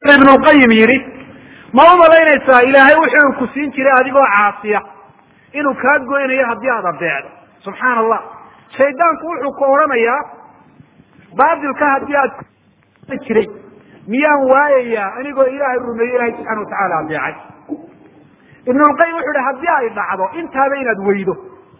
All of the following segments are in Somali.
ibnulqayim yidhi ma u malaynaysaa ilaahay wuxuu ku siin jiray adigoo caasiya inuu kaa goynayo haddii aad adeecdo subxaana allah shaydaanku wuxuu ku odhanayaa baatilka haddii aad jiray miyaan waayayaa anigoo ilaahay rumeeyo ilahay subxana watacaala adeecay ibnulqayim wuxuu ihi haddii ay dhacdo intaaba inaad weydo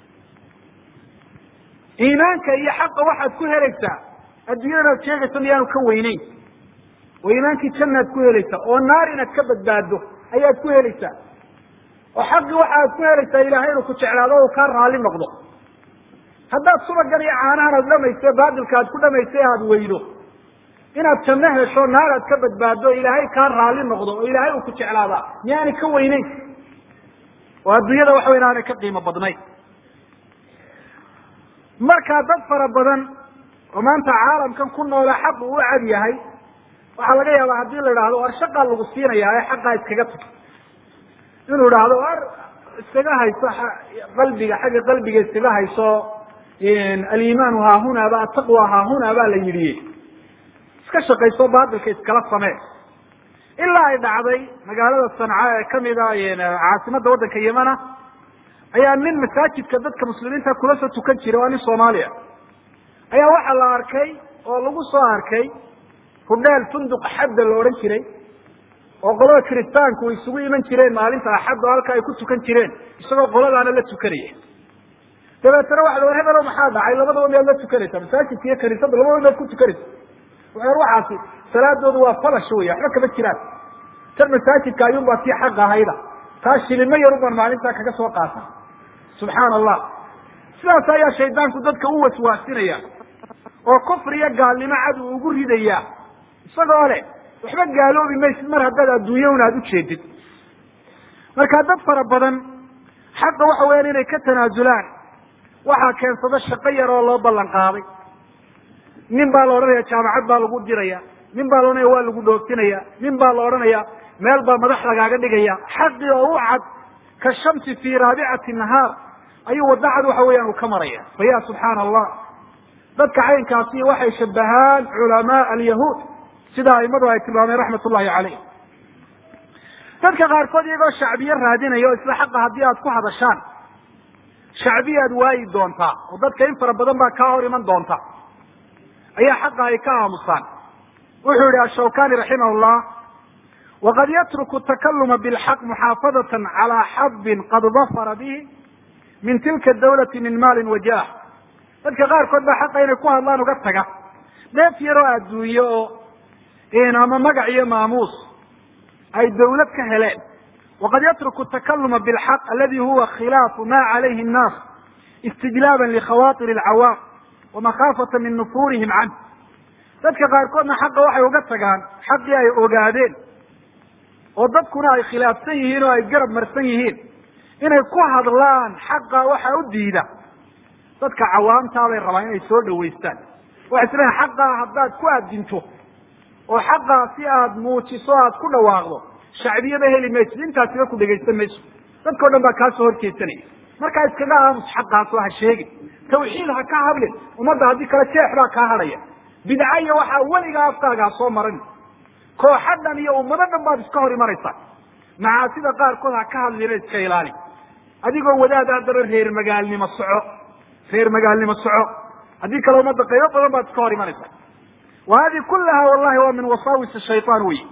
iimaanka iyo xaqa waxaad ku helaysaa adduunyada inaad sheegayso miyaanu ka weyneyn oo iimaankii jannaad ku helaysaa oo naar inaad ka badbaado ayaad ku helaysaa oo xaqii waxaad ku helaysaa ilaahay inuu ku jeclaado o uu kaa raalli noqdo haddaad subagan iyo caanahan aad dhamayse baatilka aad ku dhamaysay aad weydo inaad janno hesho naar aad ka badbaado ilaahay kaa raalli noqdo oo ilaahay uu ku jeclaadaa miyaanay ka weyneyn oo adduunyada waxa weyn aanay ka qiimo badnayn markaa dad fara badan oo maanta caalamkan ku noola xaq uu u cad yahay waxaa laga yaabaa haddii la idhaahdo war shaqaa lagu siinaya ee xaqaa iskaga tag inuu idhaahdo war iskaga hayso qalbiga xagga qalbiga iskaga hayso aliimaanu haahuna ba ataqwa haahuna baa la yidhi iska shaqayso baatilka iskala samee ilaa ay dhacday magaalada sanca ee kamida caasimada waddanka yemana ayaa nin masaajidka dadka muslimiinta kula soo tukan jiray waa nin soomaaliya ayaa waxaa la arkay oo lagu soo arkay hudheel funduq axadda la odhan jiray oo qolada kiristaanku isugu iman jireen maalinta axadda oo halka ay ku tukan jireen isagoo qoladaana la tukanaya dabeetana waxa la hebelo maxaa dhacay labadaba miyaad la tukanaysaa masaajidka iyo kaniisada labadaba miyaad ku tukanaysa waxer waxaasi salaadoodu waa falash wey waxba kama jiraan tan masaajidka ayuunbaa tii xaq ahayda taa shilimo yarun baan maalintaa kaga soo qaata subxaana allah sidaas ayaa shaydaanku dadka u waswaasinaya oo kufri iyo gaalnimo cad uu ugu ridaya isagoo leh waxba gaaloobi maysid mar haddaad adduunya un aada ujeedid marka dad fara badan xaqa waxa weyaan inay ka tanaasulaan waxaa keensada shaqo yar oo loo ballan qaaday nin baa la odhanaya jaamacad baa lagu diraya nin baa la odhanaya waa lagu dhooftinaya nin baa la odhanaya meel baa madax lagaaga dhigaya xaqii oo u cad ka shamsi fii raabicati nahaar ayuu wadda cad waxa weeyaan uu ka maraya fa ya subxaana allah dadka caynkaasi waxay shabahaan culamaa alyahuud sida aimadu ay tilmaameen raxmat ullahi caleyh dadka qaarkood iyagoo shacbiye raadinaya o isla xaqa haddii aad ku hadashaan shacbiyaad waayi doontaa oo dadka in fara badan baa kaa hor iman doonta ayaa xaqa ay ka aamusaan wuxuu yihi ashawkani raximah llah waqad yatruku takaluma bilxaq muxaafadatan calaa xabin qad dafara bihi min tilka dawlati min maalin wajah dadka qaarkood baa xaqa inay ku hadlaan uga taga dheef yaroo adduunye oo ama magac iyo maamuus ay dawlad ka heleen waqad yatruku takaluma bilxaq aladi huwa khilaafu ma calayhi nnaas istijlaaban likhawaatir alcawaam wamakhaafata min nufuurihim canh dadka qaarkoodna xaqa waxay uga tagaan xaqii ay ogaadeen oo dadkuna ay khilaafsan yihiin oo ay garab marsan yihiin inay ku hadlaan xaqa waxa u diida dadka cawaamtaabay rabaan inay soo dhawaystaan waxay isleeyiin xaqaa haddaad ku addinto oo xaqaa si aad muujiso aad ku dhawaaqdo shacbiyaba heli maysid intaasiba ku dhegaysan mayso dadka o dhan baa kaasoo horjeedsanaya markaa iskaga aamus xaqaas oo ha sheegin tawxiid ha ka hadlin ummadda haddii kale jeex baa kaa hadhaya bidca iyo waxaa weligaa afkaaga ha soo marin kooxa dhan iyo ummado dhan baad iska hor imanaysaa macaasida qaarkood ha ka hadlina iska ilaali adigoo wadaada haddaba reer magaalnimo soco reer magaalnimo soco haddii kale ummadda qaybo badan baad iska hor imanaysaa wa hadi kulaha wallahi waa min wasaawis shayطaan wey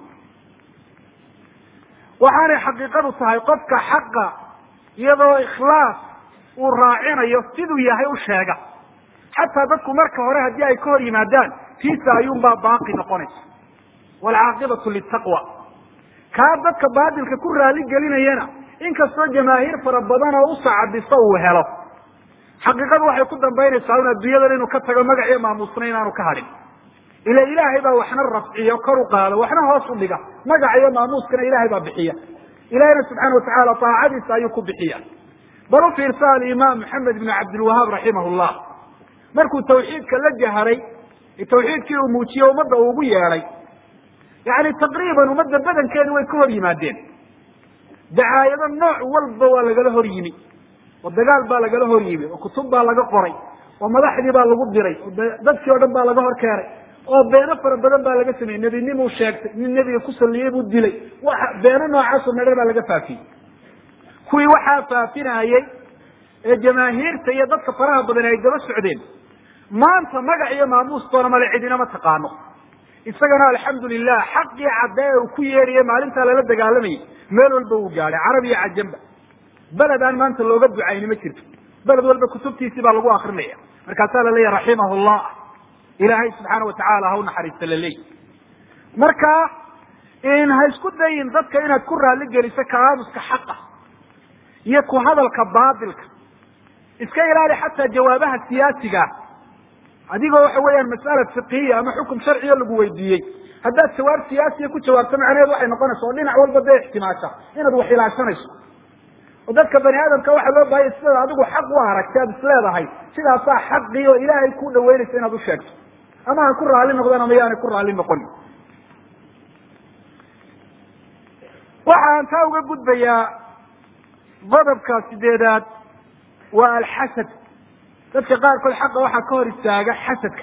waxaanay xaqiiqadu tahay qofka xaqa iyadoo ikhlaas uu raacinayo siduu yahay u sheega xataa dadku marka hore haddii ay ka hor yimaadaan tiisa ayuunbaa baaqi noqonaysa waalcaaqibatu litaqwa kaa dadka baatilka ku raali gelinayana inkastoo jamaahiir fara badan oo u sacadiso uu helo xaqiiqadu waxay ku dambaynaysaa un adduunyadan inuu ka tago magaciyo maamuusna inaanu ka hadhin ila ilaahay baa waxna rafciyo kor u qaado waxna hoos u dhiga magaca iyo maamuuskana ilahay baa bixiya ilahayna subxaana watacaala taacadiisa ayuu ku bixiya bal u fiirsa alimaam maxamed ibn cabdilwahaab raximah llah markuu tawxiidka la jaharay tawxiidkii uu muujiye ummadda uu ugu yeedhay yani taqriiban ummadda badankeedu way ka hor yimaadeen dacaayado nooc walba waa lagala hor yimi oo dagaal baa lagala hor yimi oo kutub baa laga qoray oo madaxdii baa lagu diray oo dadkii o dhan baa laga hor keenay oo beeno fara badan baa laga sameeyey nebinimuu sheegtay nin nebiga ku salliyey buu dilay waxa beeno noocaasoo medher baa laga faafiyey kuwii waxaa faafinayey ee jamaahiirta iyo dadka faraha badan ay daba socdeen maanta magac iyo maamuustoona male cidina ma taqaano isagana alxamdu lilah xaqii caddee uu ku yeedhaye maalintaa lala dagaalamayay meel walba uu gaadhay carab iyo cajamba beled aan maanta looga ducayni ma jirto beled walba kutubtiisii baa lagu akrinaya markaasaa la leeyahy raximahu llah ilaahay subxaana watacaala ha u naxariista la leeyi marka ha isku dayin dadka inaad ku raali geliso kalaamuska xaqa iyo ku hadalka baatilka iska ilaali xataa jawaabaha siyaasiga adigoo waxa weeyaan mas'ala fiqiya ama xukum sharciga lagu weydiiyey haddaad jawaab siyaasiya ku jawaabto macnaheedu waxay noqonaysa oo dhinac walba dee ixtimaasha inaad wax ilaashanayso oo dadka bani aadamka waxaa loo baahaya sidaad adigu xaq u aragti aad isleedahay sidaasaa xaqii oo ilaahay ku dhaweynaysa inaad u sheegto ama ha ku raalli noqdaan ama yaanay ku raalli noqon waxaan taa uga gudbayaa qodobka sideedaad waa alxasad dadka qaarkood xaqa waxaa ka hor istaaga xasadka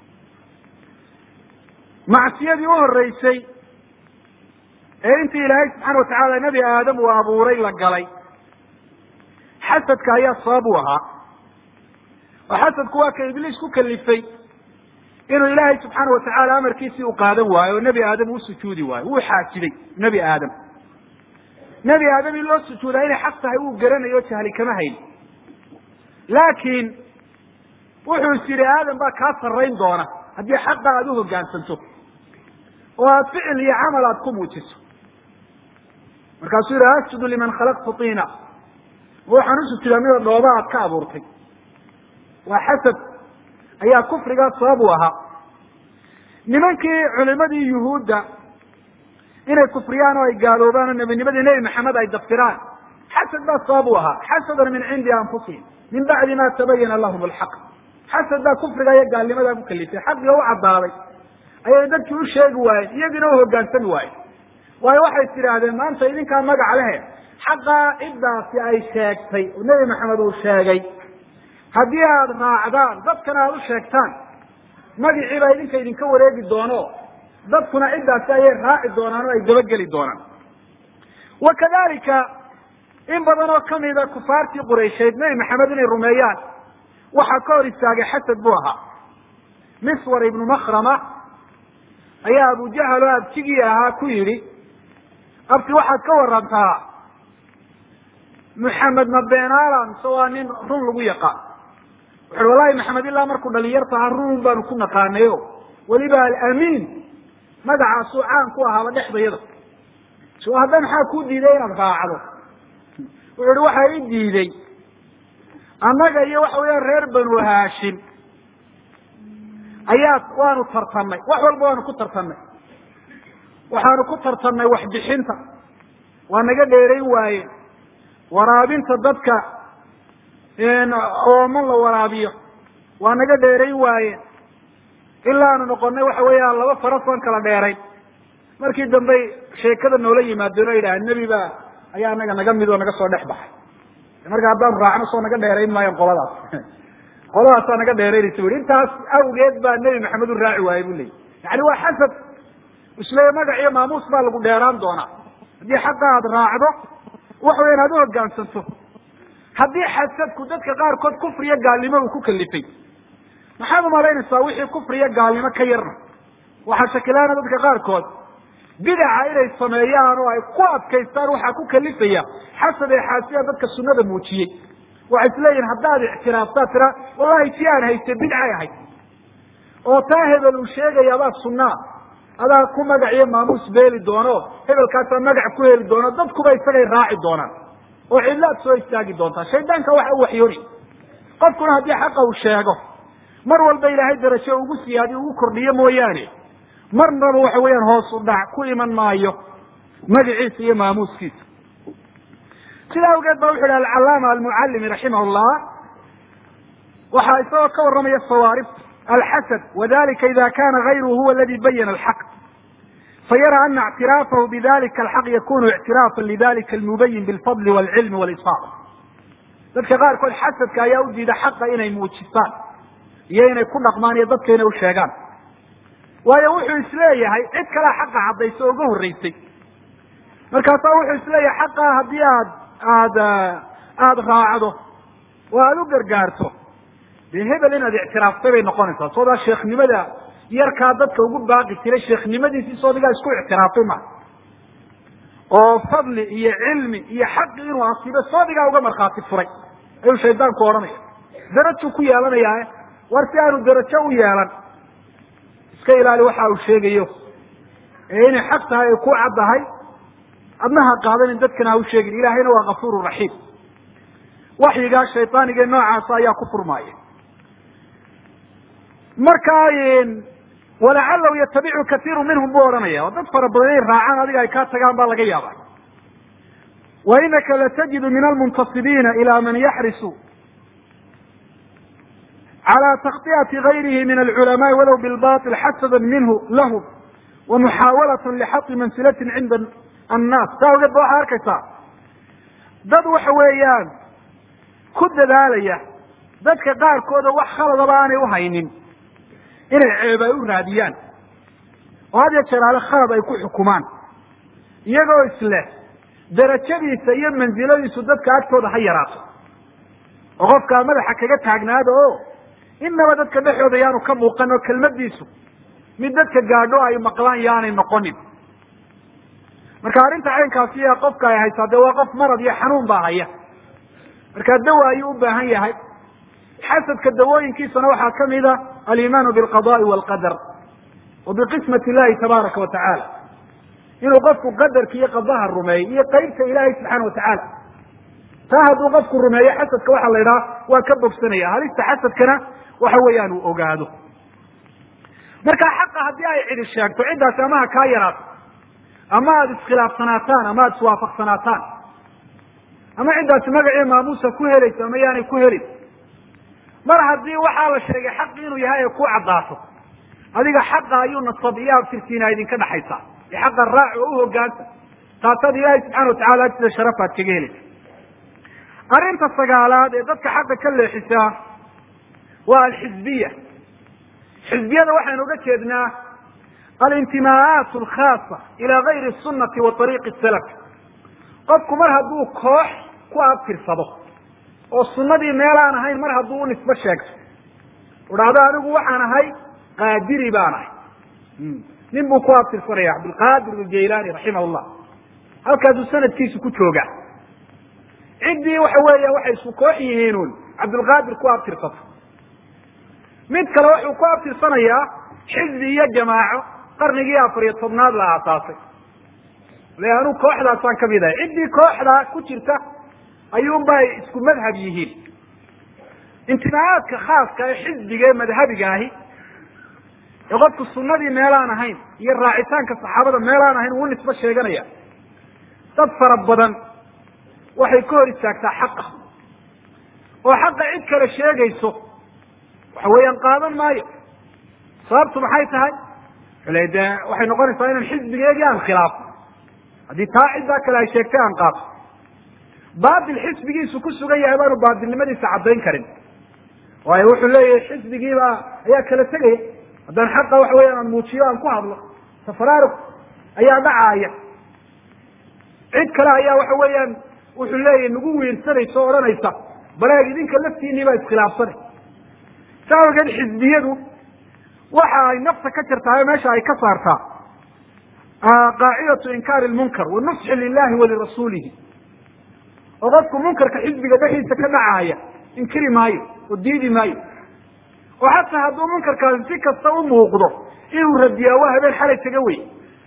macsiyadii u horeysay ee intii ilaahay subxaana watacaala nebi aadam uu abuuray la galay xasadka ayaa sabab u ahaa oo xasadku waa ka ibliis ku kalifay inuu ilaahay subxaana watacaala amarkiisii u qaadan waayo oo nebi aadam uu sujuudi waayo wuu xaajiday nebi aadam nebi aadam in loo sujuudaa inay xaq tahay uu garanayo jahli kama hayn laakiin wuxuu is yidhi aadam baa kaa sarrayn doona haddii xaqa aada u hoggaansanto oo aad ficil iyo camal aada ku muujiso markaasuu yidhi asjudu liman khalaqtu tiina waxaan u sujudaa mida dhooba aad ka abuurtay waa xasad ayaa kufrigaa sabab u ahaa nimankii culimadii yuhuudda inay kufriyaan oo ay gaaloobaan oo nebinimadii nebi maxamed ay daftiraan xasad baa sabab u ahaa xasadan min cindi anfusihim min bacdi ma tabayana lahum alxaq xasad baa kufriga iyo gaalnimadaa ku kalifay xaqiga u caddaaday ayay dadkii u sheegi waayeen iyagina u hoggaansami waayeen waayo waxay tidhaahdeen maanta idinkaa magac lehe xaqaa ciddaasi ay sheegtay oo nebi maxamed uu sheegay haddii aada raacdaan dadkana aada u sheegtaan magicii baa idinka idinka wareegi doono dadkuna ciddaasi ayay raaci doonaan oo ay dabageli doonaan wa kadalika in badan oo kamida kufaartii quraysheed nebi maxamed inay rumeeyaan waxaa ka hor istaagay xasad buu ahaa miswar ibnu makrama ayaa abujahal oo abtigii ahaa ku yidhi abti waxaad ka warantaa maxamed ma beenaala mise waa nin run lagu yaqaan wuxuui wallahi maxamed ilaa markuu dhalinyarta ahaa run baanu ku naqaanayo weliba alamiin magacaasuu caan ku ahaaba dhexdayada so hadda maxaa kuu diiday inaad raacdo wuxuu ihi waxaa i diiday annaga iyo waxa weeyaan reer banu haashim ayaa waanu tartannay wax walba waanu ku tartannay waxaanu ku tartannay waxbixinta waa naga dheerayn waayeen waraabinta dadka ooman la waraabiyo waa naga dheerayn waayeen ilaa aanu noqonnay waxa weeyaan laba faras oon kala dheerayn markii dambey sheekada noola yimaadeen oo yidhaha nebi baa ayaa anaga naga mid oo naga soo dhex baxay marka haddaanu raacno soo naga dheerayn maayan qoladaas qoladaasaa naga dheeraynaysa bu intaas awgeed baa nebi maxamed u raaci waayey bu leeyay yani waa xasad isle magac iyo maamuus baa lagu dheeraan doonaa haddii xaqa aada raacdo waxa weya inaad u hoggaansanto haddii xasadku dadka qaarkood kufriyo gaalnimo uu ku kalifay maxaad umalaynaysaa wixii kufriyo gaalnimo ka yarna waxaa shakilaana dadka qaarkood bidaca inay sameeyaan oo ay ku adkaystaan waxaa ku kalifaya xasad ee xaasiya dadka sunada muujiyey waxay isleeyihin haddaad ictiraaftaad tira wallahi si aan hayste bidcay ahayd oo taa hebel uu sheegayaabaa sunnaa adaa ku magac iyo maamuus beeli doono hebelkaasaa magac ku heli doono dadkuba isagay raaci doonaan oo cidlaad soo istaagi doontaa shaydaanka waxa u waxyooni qofkuna haddii xaqa uu sheego mar walba ilaahay darajo ugu siyaadi ugu kordhiyo mooyaane marnaba waxa weeyaan hoos u dhac ku iman maayo magaciisa iyo maamuuskiisa sidaa awgeed ba wuxu yidhi alcalaama almucallimi raximah llah waxaa isagoo ka warramaya sawaaribta alxasad wadalika ida kana gayruhu huwa aladi bayana alxaq fayara ana اctiraafahu bidalika alxaq yakunu ictiraafa lidalika almubayin bilfadli walcilmi walisfaaq dadka qaarkood xasadka ayaa u diida xaqa inay muujistaan iyo inay ku dhaqmaan iyo dadka inay u sheegaan waayo wuxuu isleeyahay cid kalea xaqa caddaysa oo uga horreysay markaasaa wuxuu isleeyahay xaqaa haddii aad aada aada raacdo oo aada u gargaarto dee hebel inaad ictiraaftay bay noqonaysaa soodaa sheekhnimada yarkaa dadka ugu baaqi jiray sheekhnimadiisii soodigaa isku ictiraafay ma oo fadli iyo cilmi iyo xaqi inuu asiibo soodigaa uga markhaati furay ayuu shaydaanku odhanaya darajuu ku yeelanayaae war si aanu darajo u yeelan iska ilaali waxa uu sheegayo ee inay xaq tahay ay ku caddahay adna ha qaadanin dadkana ha u sheegin ilaahayna waa kafuuru raxiim waxyigaa shaydaaniga noocaasa ayaa ku furmaaya markaa walacalahu yatabicu kaiiru minhum buu odhanaya oo dad fara badan inay raacaan adiga ay kaa tagaan baa laga yaaba wa inaka latajidu min almuntasibiina ila man yaxrisu calى takطiyati gayrihi min alculamaai walow bilbaطil xasada minhu lahum wa muxaawalata lixaqi mansilatin cinda annaas saa ogeed ba waxaa arkaysaa dad waxa weeyaan ku dadaalaya dadka qaarkooda wax khaladaba aanay uhaynin inay ceeb ay u raadiyaan oo had ya jeeraale khalad ay ku xukumaan iyagoo isleh darajadiisa iyo mansiladiisu dadka agtooda ha yaraato oo qofkaa madaxa kaga taagnaada o inaba dadka dhexooda yaanu ka muuqan oo kelmadiisu mid dadka gaadho ay maqlaan yaanay noqonin marka arrinta caynkaasi a qofka ay haysaa dee waa qof marad iyo xanuun baa haya markaa dawa ayuu u baahan yahay xasadka dawooyinkiisana waxaa kamid a alimaanu bilqada'i walqadar wa biqismat illahi tabaaraka wa tacaala inuu qofku qadarka iyo qadaha rumeeyo iyo qeybta ilaahay subxaana wa tacaala taa hadduu qofku rumeeyo xasadka waxaa la idhaha waa ka bogsanaya halista xasadkana waxa weeyaan uu ogaado marka xaqa haddii ay cidi sheegto ciddaasi ama ha kaa yaraato ama aada iskhilaafsanaataan ama aada iswaafaqsanaataan ama ciddaasi magacii maamuusa ku helayso ama yaanay ku helin mar haddii waxaa la sheegay xaqi inuu yahay ay ku caddaato adiga xaqa ayuu nasab iyo abtirtiina idinka dhaxaysaa ee xaqa raac oo u hogaanta taasaad ilaahay subxana watacala agtida sharafaad kaga helaysa arrinta sagaalaad ee dadka xaqa ka leexisaa waa alxizbiya xizbiyada waxaynu uga jeednaa alintimaa'aat alkhaasa ila gayri sunati wa ariiqi salaf qofku mar hadduu koox ku abtirsado oo sunadii meelaan ahayn mar hadduu u nisbo sheegto udhahdo anigu waxaan ahay qaadiri baan ahay nin buu ku abtirsanaya cabdilqaadir aljaylani raximah llah halkaasuu sanadkiisu ku joogaa ciddii waxa weeya waxay isku koox yihiinun cabdilqaadir ku abtirsato mid kale wuxuu ku abtirsanayaa xizbi iyo jamaaco qarnigii afar iyo tobnaad la aasaasay le anu kooxdaasaan kamid ahay ciddii kooxdaa ku jirta ayuunbay isku madhab yihiin intimaacaadka khaaska ee xizbiga ee madhabiga ahi ee qofku sunadii meelaan ahayn iyo raacitaanka saxaabada meelaan ahayn uu nisbo sheeganaya dad fara badan waxay ka hor istaagtaa xaqa oo xaqa cid kale sheegayso waxa weeyaan qaadan maayo sababtu maxay tahay le de waxay noqonaysaa inaan xisbigeegii aan khilaafo haddii taa ciddaa kale ay sheegtay aan qaato baatil xisbigiisu ku sugan yahay baanu baatilnimadiisa caddayn karin waayo wuxuu leeyahay xisbigiiba ayaa kala tegaya haddaan xaqa waxa weeyaan aan muujiyo aan ku hadlo tafaraarug ayaa dhacaaya cid kale ayaa waxa weeyaan wuxuu leeyahay nagu wiirsanaysa o odhanaysa baleeg idinka laftiinii baa iskhilaafsanay saa awgeed xisbiyadu waxa ay nafta ka jirtaa meesha ay ka saartaa qaacidatu inkaari lmunkar wanusxi lilahi walirasuulihi oo qofku munkarka xisbiga dhexdiisa ka dhacaaya inkiri maayo oo diidi maayo oo xataa hadduu munkarkaasi si kasta u muuqdo inuu radiyaa waa habeen xalay taga wey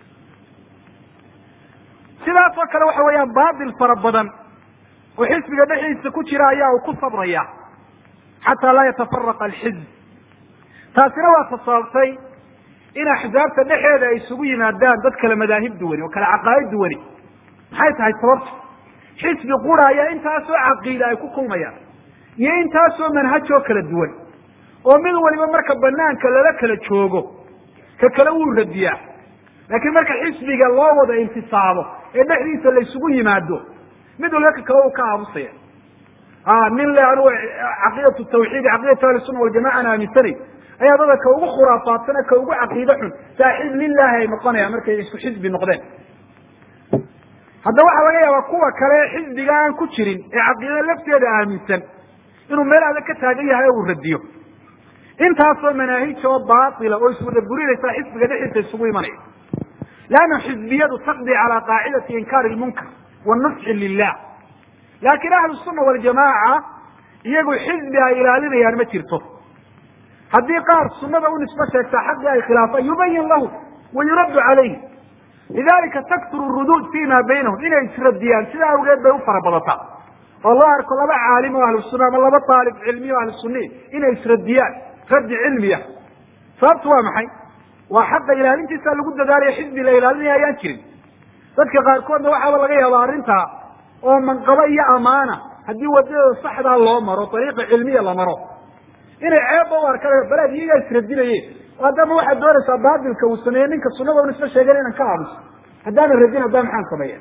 sidaas oo kale waxa weeyaan baatil fara badan oo xisbiga dhexdiisa ku jira ayaa uu ku sabraya xataa laa yatafaraqa alxizb taasina waa tasababtay in axzaabta dhexeeda ay isugu yimaadaan dad kale madaahib duwani oo kale caqaa'id duwani maxay tahay sababta xisbi qura ayaa intaasoo caqiida ay ku kulmayaan iyo intaasoo manhajoo kala duwan oo mid waliba marka banaanka lala kala joogo ka kale wuu radiyaa laakiin marka xisbiga loo wada intisaabo ee dhexdiisa la isugu yimaado mid waliba ka kale uu ka aamusaya nin le anugu caqiidatu tawxiid caqiidatu ahli sunna waljamaca aan aaminsanay ayaa dada ka ugu khuraafaadsan ka ugu caqiide xun saaxiib lilaahi ay noqonayaan markay isku xisbi noqdeen hadda waxaa laga yaabaa kuwa kale xisbiga aan ku jirin ee caqiida lafteeda aaminsan inuu meel adag ka taagan yahay oo uu radiyo intaasoo manaahij oo baatila oo iswada burinaysa xisbiga dhexdiisa isugu imanaya leanna xisbiyadu taqdi calaa qaacidati inkaari lmunkar wanusxi lilah laakiin ahlu sunna waljamaaca iyagu xisbi ay ilaalinayaan ma jirto haddii qaar sunada u nisbo sheegtaa xaqii ay khilaafaan yubayin lahu wa yuraddu calayhi lidalika takturu ruduud fi ma baynahum inay isradiyaan sidaa awgeed bay u fara badataa oo loo arko laba caalim oo ahlu sunna ama laba aalib cilmiya o ahlu sunni inay isradiyaan raddi cilmiya sababtu waa maxay waa xaqa ilaalintiisa lagu dadaalaya xisbi la ilaalinaya ayaan jirin dadka qaarkoodna waxaaba laga yaabaa arrintaa oo manqabo iyo amaana haddii wadadooda saxdaa loo maro ariiqa cilmiya la maro inay ceebba u arkaan baleed iyagaa isradinayeen haddama waxaad doonaysaa baatilka uu sameeye ninka sunada un isma sheegen inaan ka aamuso haddaanan radin haddaa maxaan sameeya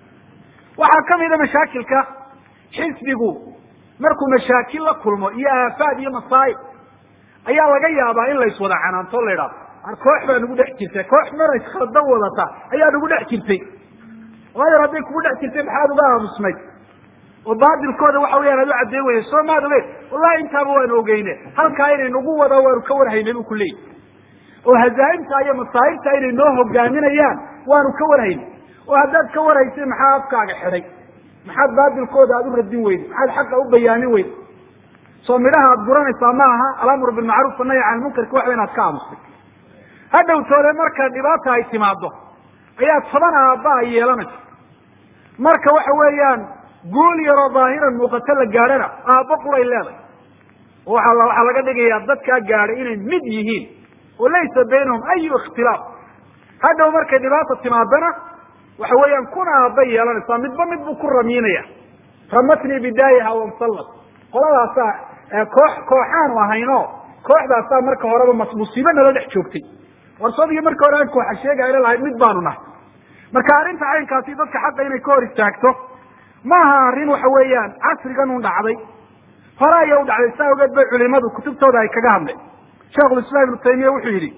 waxaa kamida mashaakilka xisbigu markuu mashaakil la kulmo iyo aafaad iyo masaa'ib ayaa laga yaabaa in la iswada canaanto la idhaado koox baa nagu dhex jirtay koox mana iskalda wadata ayaa nagu dhex jirtay waayo hadday kugu dhex jirtay maxaad uga aamusnayd oo baatilkooda waxa weyaan aad u caddeyn weyne soo maad ogeyn wallahi intaaba waanu ogeyne halkaa inay nagu wada waanu ka warhaynay bu ku leeyihi oo hazaaimta iyo masaa'ibta inay noo hogaaminayaan waanu ka warhaynay oo haddaad ka warhaysay maxaa afkaaga xidhay maxaad baatilkooda aad u radin weyday maxaad xaqa u bayaamin weyday soo midhaha aad guranaysaa ma aha alamru bilmacruuf annahy can lmunkarki waxba inaad ka aamustay hadhow toole marka dhibaata ay timaado ayaa toban aabba ay yeelanaysa marka waxa weeyaan guul yaroo daahiran muuqato la gaadhana aabbo quray leedahay oo waa waxaa laga dhigayaa dadkaa gaadhay inay mid yihiin oo laysa baynahum ayu ikhtilaaf hadhow markay dhibaata timaadana waxa weeyaan kuna aabba yeelanaysaa midba mid buu ku ramiinaya ramatnii bidaayaha wamsallat qoladaasaa koox kooxaanu ahayno kooxdaasaa marka horeba musiibo nala dhex joogtay warsadigi marka hore aan kooxa sheegayna lahayd mid baanu nahay marka arrinta caynkaasi dadka xaqa inay ka hor istaagto ma aha arrin waxa weeyaan casrigan un dhacday hore aya u dhacday saa ogeed bay culimadu kutubtooda ay kaga hadleen sheikhulislaam ibnu taymiya wuxuu yidhi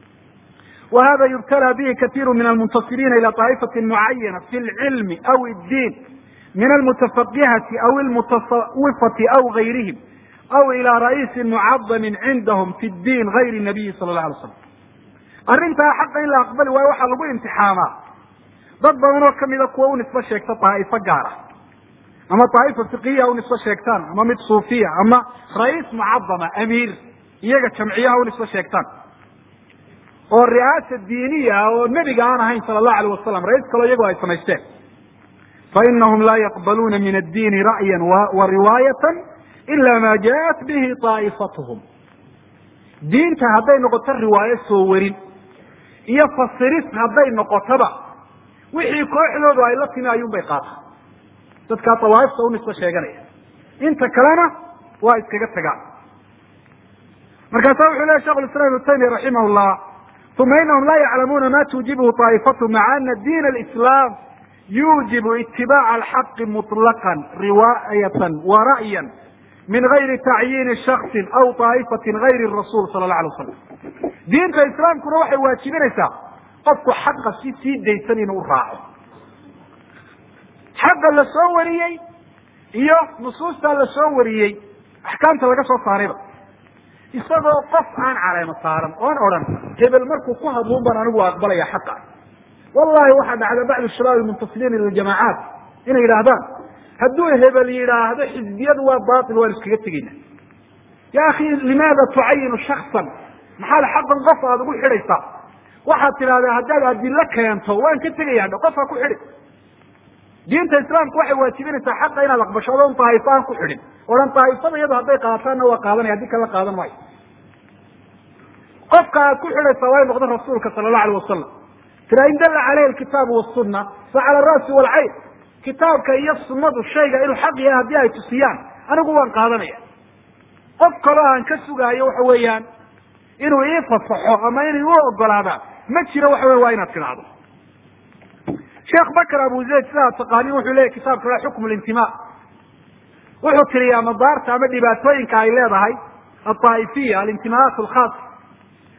wa hada yubtala bihi katiiru min almuntasiriina ila طaa'ifati mucayana fi lcilmi aw اddiin min almutafaqihati aw almutasawifati aw gayrihim aw ila ra'iisin mucadamin cindahum fi ddiin gayri nabiyi sala اlah alay slam arrintaa xaqa in la aqbali waayo waxaa lagu imtixaamaa dad badan oo kamida kuwa u nisbo sheegta daa'ifo gaar ah ama daa'ifa fiqiya u nisbo sheegtaan ama mid suufiya ama ra'iis mucadama amiir iyaga jamciyaha u nisbo sheegtaan oo ri'aasa diiniya ah oo nebiga aan ahayn sala allahu alayh wasalam ra-iis kaloo iyagoo ay samaysteen fainahum laa yaqbaluuna min addiini ra'yan wa riwaayatan ila ma jaءat bihi طaa'ifatuhum diinta hadday noqoto riwaayo soo warin iyo fasiris hadday noqotoba wixii kooxdoodu ay la timi ayuun bay qaata dadkaa dawaaifta u nisbo sheeganaya inta kalena waa iskaga tagaan markaasa wuxuu lehy shekh islam ibnu taymiya raximah llah uma inahum laa yaclamuuna ma tuujibuhu طaa'ifatu maca ana diin اlislaam yuujibu itibaaca alxaqi muطlaqan riwaayatan wa ra'yan min gayri tacyiini shaksi aw طaa'ifatin gayri rasul sala اla alay wasalam diinta islaamkuna waxay waajibinaysaa qofku xaqa si sii daysan inuu u raaco xaqa la soo wariyey iyo nusuustaa la soo wariyey axkaamta laga soo saarayba isagoo qof aan caleemo saaran oon odhan hebel markuu ku hadluun baan anigu aqbalaya xaqa wallahi waxaa dhacda bacdu shabaab almuntasiliin ila ljamacaat inay yidhaahdaan hadduu hebel yidhaahdo xizbiyadu waa batil waan iskaga tegeyna ya akhi limaada tucayinu shaksan maxaad xaqan qof aada ugu xidhaysaa waxaad tidhahdaa haddaad adilo keento waan ka tegaya dha qofka ku xidhi diinta islaamku waxay waajibinaysaa xaqa inaad aqbasho adoon daa'ifo aan ku xidhin odhan daa'ifada iyadu hadday qaataanna waa qaadanaya haddii kala qaadan maayo qofka aad ku xidhaysaa waa in noqdo rasuulka sala allahu alayh wasalam tira in dalla caleyhi alkitaabu wasunna fa cala ara'si waalcayn kitaabka iyo sunnadu shayga inuu xaq yahay haddii ay tusiyaan anigu waan qaadanaya qof kaloo aan ka sugaayo waxa weeyaan inuu ii fasaxo ama inay u ogolaadaan ma jiro waxa wey waa inaad tidhaahdo sheekh bakr abu zayd sidaa taqaaniin wuxuu leyahy kitaabka la xukmu lintima wuxuu tiriyaa madaarta ama dhibaatooyinka ay leedahay aaa'ifiya alintimaat alkhaas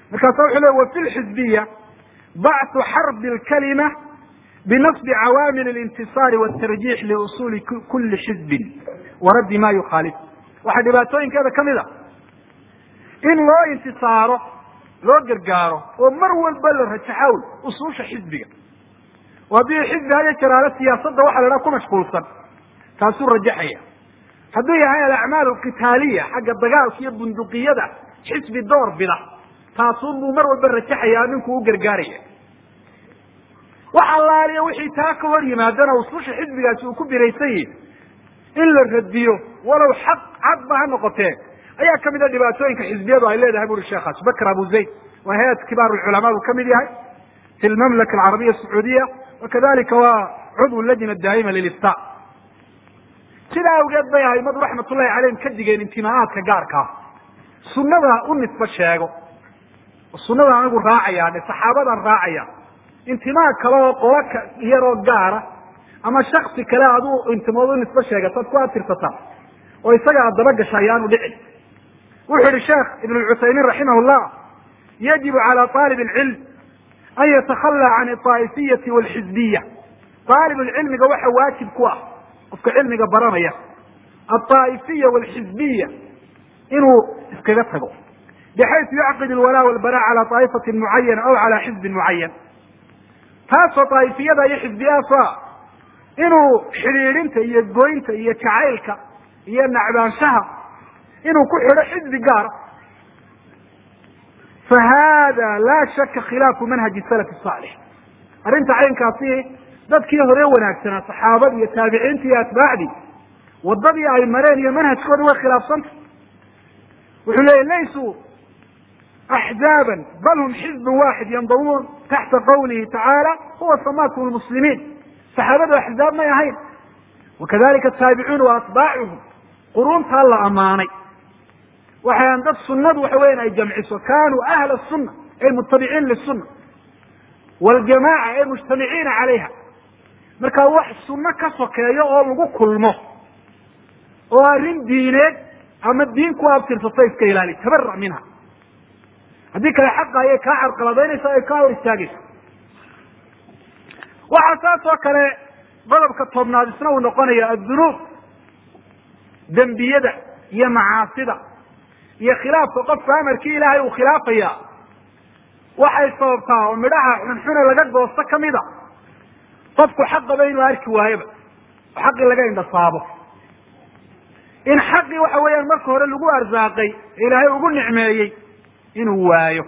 markaasa wuxuu le wa fi lxizbiya bacthu xarbi lkalima binasbi cawaamil اlintisaari wاtarjiix liusuli kuli xizbin waraddi ma yukhaalif waxaa dhibaatooyinkeeda kamid a in loo intisaaro loo gargaaro oo mar walba la rajaxawl usuusha xizbiga oo haddii xizbi haya jaraalo siyaasadda waxa la dhaha ku mashquulsan taasuu rajaxaya hadduu yahay alacmaal alqitaaliya xagga dagaalka iyo bunduqiyada xisbi door bida taasuun buu mar walba rajaxaya ninkuu u gargaaraya wax allaaliya wixii taa ka hor yimaadana ususha xisbigaasi uu ku biraysan yihi in la radiyo walow xaq cadba ha noqotee ayaa kamid a dhibaatooyinka xisbiyadu ay leedahay buri sheekhaas bakr abu zayd waa hay-at kibaar lculamaa buu kamid yahay fi lmamlaka alcarabiya asacuudiya wakadalika waa cudw lajna daa'ima lilifta sidaa awgeed bay aimadu raxmatullahi caleyhim ka digeen intimaacaadka gaarkaa sunada u nisba sheego sunada anigu raacaya dhe saxaabadan raacaya intimaa kale oo qola yaroo gaara ama shaksi kale aduu intimood u nisbo sheegataad ku atirsataa oo isaga aad daba gasha ayaanu dhicin wuxuu yihi sheekh ibn cuthaymiin raximah llah yajibu calى aalib اlcilm an yatakhalى can aa'ifiyati wاlxizbiya aalib lcilmiga waxa waajib ku ah qofka cilmiga baranaya aaa'ifiya wاlxizbiya inuu iskaga tago bxayثu yacqid اlwalaa wاlbara calى طaa'ifati mucayana aw calى xizbi mucayan taasoo daa'ifiyada iyo xizbiyaasa inuu xidhiidhinta iyo goynta iyo jacaylka iyo nacbaanshaha inuu ku xidho xizbi gaara fa hada laa shaka khilaafu manhaji salaf saalix arrinta caynkaasi dadkii hore wanaagsanaa saxaabadii iyo taabiciintii iyo atbaacdii wadadii ay mareen iyo manhajkooda way khilaafsanta wuxuu leeyay laysuu axzaaban bal hum xizbun waaxid yandamuun taxta qawlihi tacaala huwa samaakum lmuslimiin saxaabadu axzaab may ahayn wakadalika ataabicuun wa atbaacuhum quruuntaa la ammaanay waxaan dad sunadu waxa weyan ay jamciso kanuu ahla suna ay mutabiciin lisuna waljamaaca ay mujtamiciina calayha marka wax sunno ka sokeeyo oo lagu kulmo oo arrin diineed ama diin ku abtirsato iska ilaali tabara minha haddii kale xaqa ayay kaa carqaladaynaysa ay kaa hor istaagaysa waxaa saas oo kale qodobka tobnaad isna uu noqonaya addunuub dembiyada iyo macaasida iyo khilaafka qofka amarkii ilaahay uu khilaafaya waxay sababtaa oo midhaha xunxune laga goosto kamida qofku xaqaba inuu arki waayoba oo xaqii laga indhasaabo in xaqii waxa weeyaan marka hore lagu arsaaqay ilaahay ugu nicmeeyey inuu waayo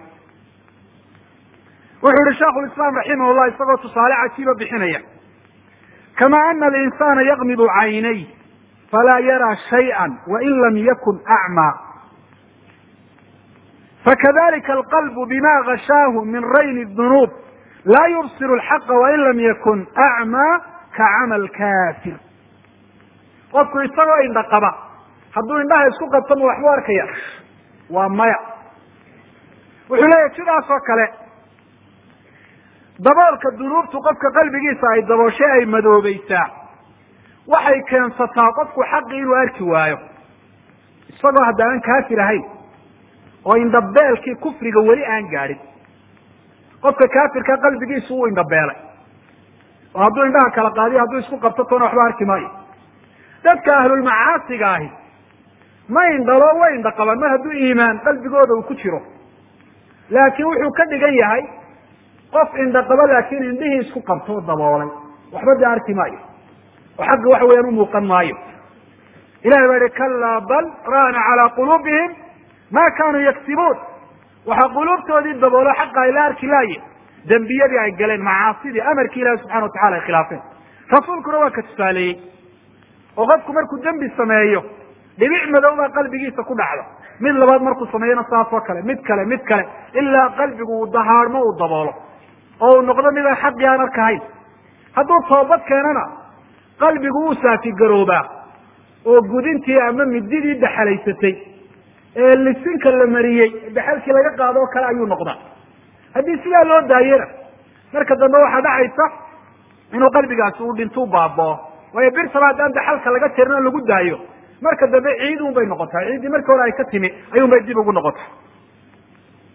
wuxuu yihi sheiku lislaam raximah llah isagoo tusaale cajiiba bixinaya kama ana alinsana yaqmidu caynay falaa yaraa shayئa wain lam yakun acmaa fakadalika alqalbu bima gashaahu min rayni dunuub laa yubsir alxaqa wain lam yakun acmaa kacamal kafir qofku isagoo indha qaba hadduu indhaha isku qabto ma waxbu arkaya waa maya wuxuu leeyahy sidaas oo kale daboolka dunuubtu qofka qalbigiisa ay dabooshay ay madoobaysaa waxay keensataa qofku xaqi inuu arki waayo isagoo hadda aan kaafir ahayn oo indhabeelkii kufriga weli aan gaadhin qofka kaafirka qalbigiisu uu indhabeelay oo hadduu indhaha kala qaadiyo hadduu isku qabto toona waxba arki maayo dadka ahlulmacaasiga ahi ma indhalo way indha qabaan mar hadduu iimaan qalbigooda uu ku jiro laakiin wuxuu ka dhigan yahay qof indha qabo laakiin indhihii isku qabtoo daboolay waxba dee arki maayo oo xagga waxa weyaan umuuqan maayo ilahay baa yihi kalaa bal raana calaa quluubihim ma kanuu yaksibuun waxaa quluubtoodii daboolo xaqa ay la arki laaye dembiyadii ay galeen macaasidii amarkii ilahi subxana watacala ay khilaafeen rasuulkuna waa ka tusaaleeyey oo qofku markuu dembi sameeyo dhibic madow baa qalbigiisa ku dhacda mid labaad markuu sameeyona saas oo kale mid kale mid kale ilaa qalbigu uu dahaarmo uu daboolo oo uu noqdo midaan xaqii aan arkahayn hadduu toobad keenana qalbigu uu saafigaroobaa oo gudintii ama mididii daxalaysatay ee lisinka la mariyey daxalkii laga qaado oo kale ayuu noqdaa haddii sidaa loo daayena marka dambe waxaa dhacaysa inuu qalbigaasi uu dhintuu baabao waayo birsaba haddaan daxalka laga jarin oo lagu daayo marka dambe ciid un bay noqotaa ciiddii markii hore ay ka timi ayuun bay dib ugu noqota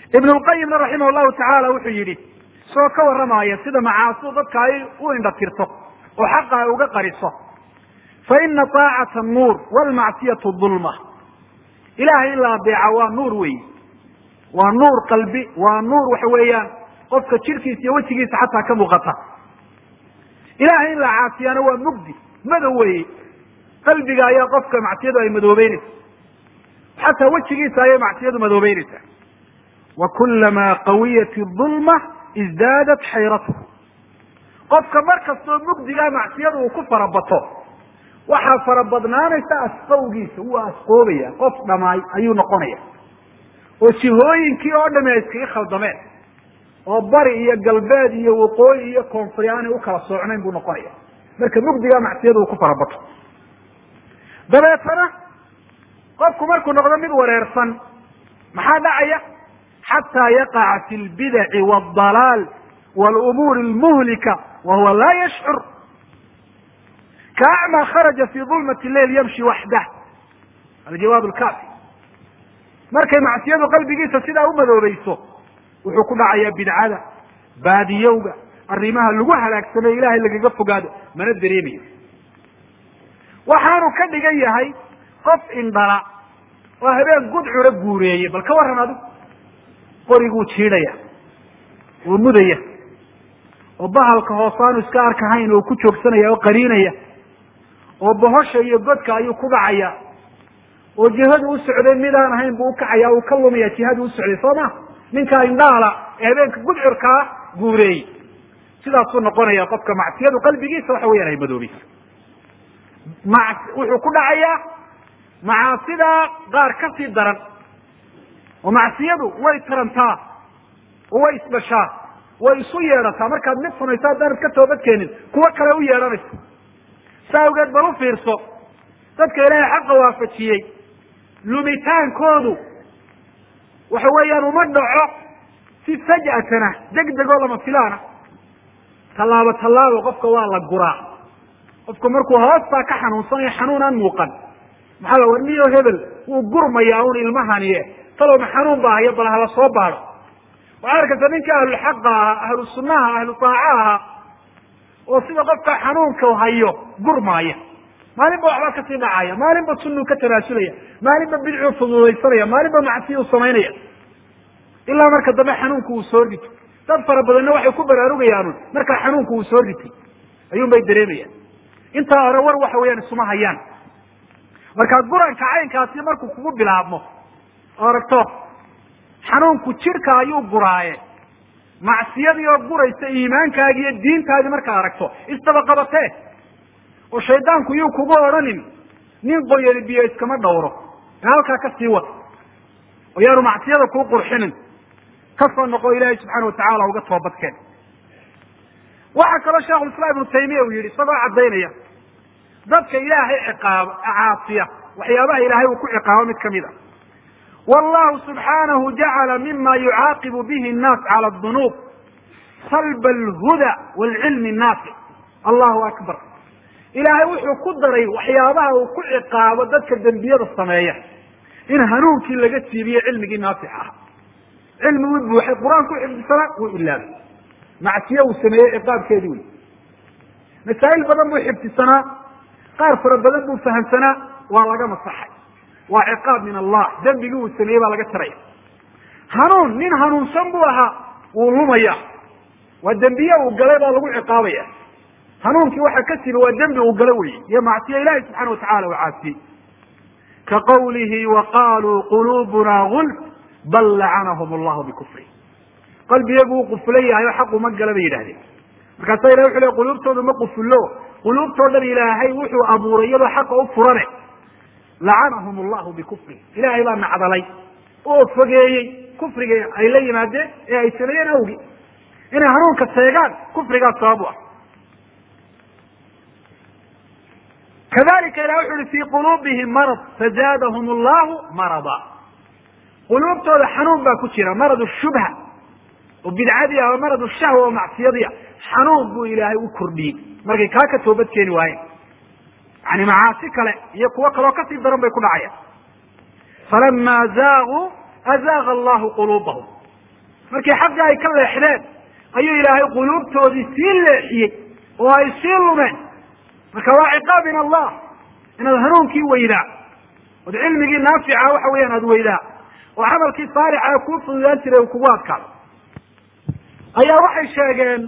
ibn lqayimna raximah llahu tacaala wuxuu yidhi isagoo ka warramaya sida macaasidu dadka ay u indha tirto oo xaqa ay uga qariso fa ina taacata nuur wlmacsiyatu dulma ilahay in la adeeca waa nuur wey waa nuur qalbi waa nuur waxa weeyaan qofka jirkiisa iyo wejigiisa xataa ka muuqata ilahay in la caasiyaana waa mugdi madow weye qalbiga ayaa qofka macsiyadu ay madoobeynaysa xataa wejigiisa ayay macsiyadu madoobeynaysaa wa kulamaa qawiyat dulma isdaadat xayratuh qofka mar kastoo mugdigaa macsiyada uu ku farabato waxaa farabadnaanaysa asqowgiisa wuu asqoobaya qof dhamaay ayuu noqonaya oo jihooyinkii oo dhami ay iskaga khaldameen oo bari iyo galbeed iyo waqooyi iyo koonfuri aanay u kala soocnayn buu noqonaya marka mugdigaa macsiyada uu ku farabato dabeetana qofku markuu noqdo mid wareersan maxaa dhacaya xataa yaqaca fi lbidaci wاdalaal wاlumuuri اlmuhlika wa huwa laa yashcur kaacma kharaja fi dulmat leil yamshi waxdah aljawaab lkaafi markay macsiyadu qalbigiisa sidaa u madoobayso wuxuu ku dhacayaa bidcada baadiyowga arrimaha lagu halaagsamay ilahay lagaga fogaado mana dareemayo waxaanu ka dhigan yahay qof indhala oo habeen gudcura guureeyey bal ka warran adigu qoriguu jiidhaya oo mudaya oo bahalka hoosaanu iska arkahayn oo ku joogsanaya oo qariinaya oo bohosha iyo godka ayuu ku dhacaya oo jihadu u socday midaan ahayn buu ukacaya uu ka lumaya jihadu u socday soo ma ninkaa indhaala ee habeenka gudcurkaa guureeyey sidaasuu noqonaya qofka macsiyadu qalbigiisa waxa weyaan ay madoobaysa ma wuxuu ku dhacayaa macaasidaa qaar ka sii daran oo macsiyadu way tarantaa oo way isdhashaa way isu yeedhataa markaad mid samayso haddaanad ka toobadkeenin kuwo kale u yeedhanayso saa awgeed bal u fiirso dadka ilaahay xaqa waafajiyey lumitaankoodu waxa weeyaan uma dhaco si faj'atana deg degoo lama filaana tallaabo tallaabo qofka waa la guraa qofku markuu hoostaa ka xanuunsanayo xanuun aan muuqan maxaa la war niyo hebel wuu gurmayaa un ilmahanie talowma xanuun baa hayo bal hala soo baado waxaa arkaysa ninka ahlulxaqa ahaa ahlu sunnaha ahlu taaca ahaa oo sida qofka xanuunka hayo gurmaaya maalinba waxbaa kasii dhacaya maalinba sunuu ka tanaasulaya maalinba bidcuu fududaysanaya maalinba macsiyu samaynaya ilaa marka dambe xanuunku uu soo rito dad fara badanna waxay ku baraarugayaan markaa xanuunku uu soo ritay ayuun bay dareemayaan intaa hore war waxa weeyaan isuma hayaan markaa guranka caynkaasi markuu kugu bilaabmo oo aragto xanuunku jidhka ayuu guraaye macsiyadii oo guraysa iimaankaagi iyo diintaadii markaad aragto isdabaqabatee oo shaydaanku yuu kugu odhanin nin qoyani biyo iskama dhawro ee halkaa ka sii wad oo yaanu macsiyada kuu qurxinin kasoo noqo ilaahay subxaana watacaala uga toobadkeen waxaa kaloo sheikhulislaam ibnu taymiya uu yidhi isagoo caddaynaya dadka ilaahay ciqaabo caasiya waxyaabaha ilaahay uu ku ciqaabo mid kamid a wallahu subxaanahu jacala mima yucaaqibu bihi nnaas cala adunuub salba alhuda waalcilmi annaafic allahu akbar ilaahay wuxuu ku daray waxyaabaha uu ku ciqaabo dadka dembiyada sameeya in hanuunkii laga siibiyo cilmigii naafic ah cilmi wuu buuxay qur-aanku xifdisanaa wuu ilaabay macsiye uu sameeyey ciqaabkeedii wey masaa'il badan buu xifdisanaa qaar fara badan buu fahamsanaa waa laga masaxay waa ciqaab min allah dembigii uu sameeyey baa laga taraya hanuun nin hanuunsan buu ahaa wuu lumaya waa dembiye uu galay baa lagu ciqaabaya hanuunkii waxa ka timi waa dembi uu galo weye iyo macsiye ilahi subxana watacala uu caasiyey ka qawlihi wa qaluu qulubuna gulf bal lacanahum allahu bikufri qalbiyagu uu qufulan yahay oo xaq uma gala bay yidhahdeen markaasa ilahi wuxu le quluubtoodu ma qufullo quluubtoo dhan ilaahay wuxuu abuuray iyadoo xaqa u furane lacanahum allahu bikufri ilahay baa nacdalay oo fogeeyey kufriga ay la yimaadeen ee ay sameeyeen awgi inay hanuunka seegaan kufrigaas sabab u ah kadalika ilah wuxu uhi fii quluubihim marad fazaadahum allahu marada quluubtooda xanuun baa ku jira marad shubha oo bidcadii ah oo marad shahwa oo macsiyadii ah xanuun buu ilaahay u kordhiyey markay kaa ka toobad keeni waayeen yani macaasi kale iyo kuwo kaleo kasii daran bay ku dhacayaan falama zaaguu azaaga allahu quluubahum markii xaqii ay ka leexdeen ayuu ilaahay quluubtoodii sii leexiyey oo ay sii lumeen marka waa ciqaab min allah inaad hanuunkii weydaa ood cilmigii naafica waxa weeyaan aada weydaa oo camalkii saalixa kuu fududaan jiray uu kugu adkaado ayaa waxay sheegeen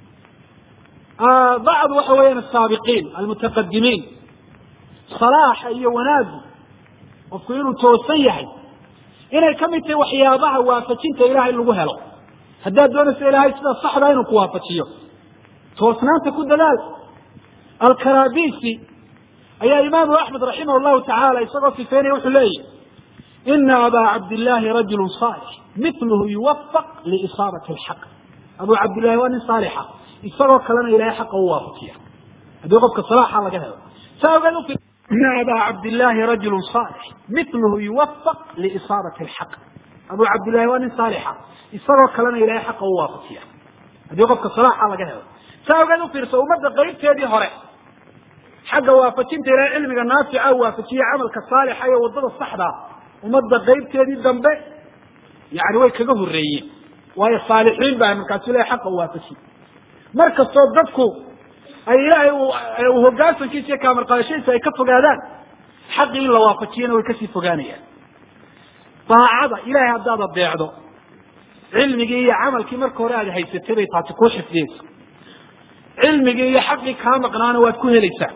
bacd waxa weeyaan asaabiqiin almutaqadimiin salaaxa iyo wanaagu qofku inuu toosan yahay inay ka mid tahay waxyaabaha waafajinta ilahay lagu helo haddaad doonayso ilaahay sida saxda inuu ku waafajiyo toosnaanta ku dadaal alkarabisi ayaa imaamu axmed raximah llahu tacaala isagoo sifeynaya wuxuu leeyahy ina aba cabdillahi rajulu saalix miluhu yuwafaq liisaabati alxaq abu cabdillahi waa nin saalixa isagoo kalena ilahay xaqa u waafajiya haddii qofka salaaxa laga helo saa ogeed ina aba cabdillahi rajulu saalix miluhu yuwafaq liisaabati alxaq abu cabdillahi waa nin saalixa isagoo kalena ilahay xaqa u waafajiya haddii qofka salaaxa laga helo saa ogeed ufiirso ummadda qaybteedii hore xagga waafajinta ilahay cilmiga naafica waafajiye camalka saalixa iyo wadada saxdaa ummadda qaybteedii dambe yani way kaga horeeyeen waayo saalixiin baa markaasu ilahay xaqa u waafajiye mar kastoo dadku ay ilaahay hoggaansankiisa iyo kaamarqaadashadiisa ay ka fogaadaan xaqii in la waafajiyana way kasii fogaanayaan daacada ilahay haddaad adeecdo cilmigii iyo camalkii marka hore aad haysatay bay taasi kuu xifdiyeysa cilmigii iyo xaqii kaa maqnaana waad ku helaysaa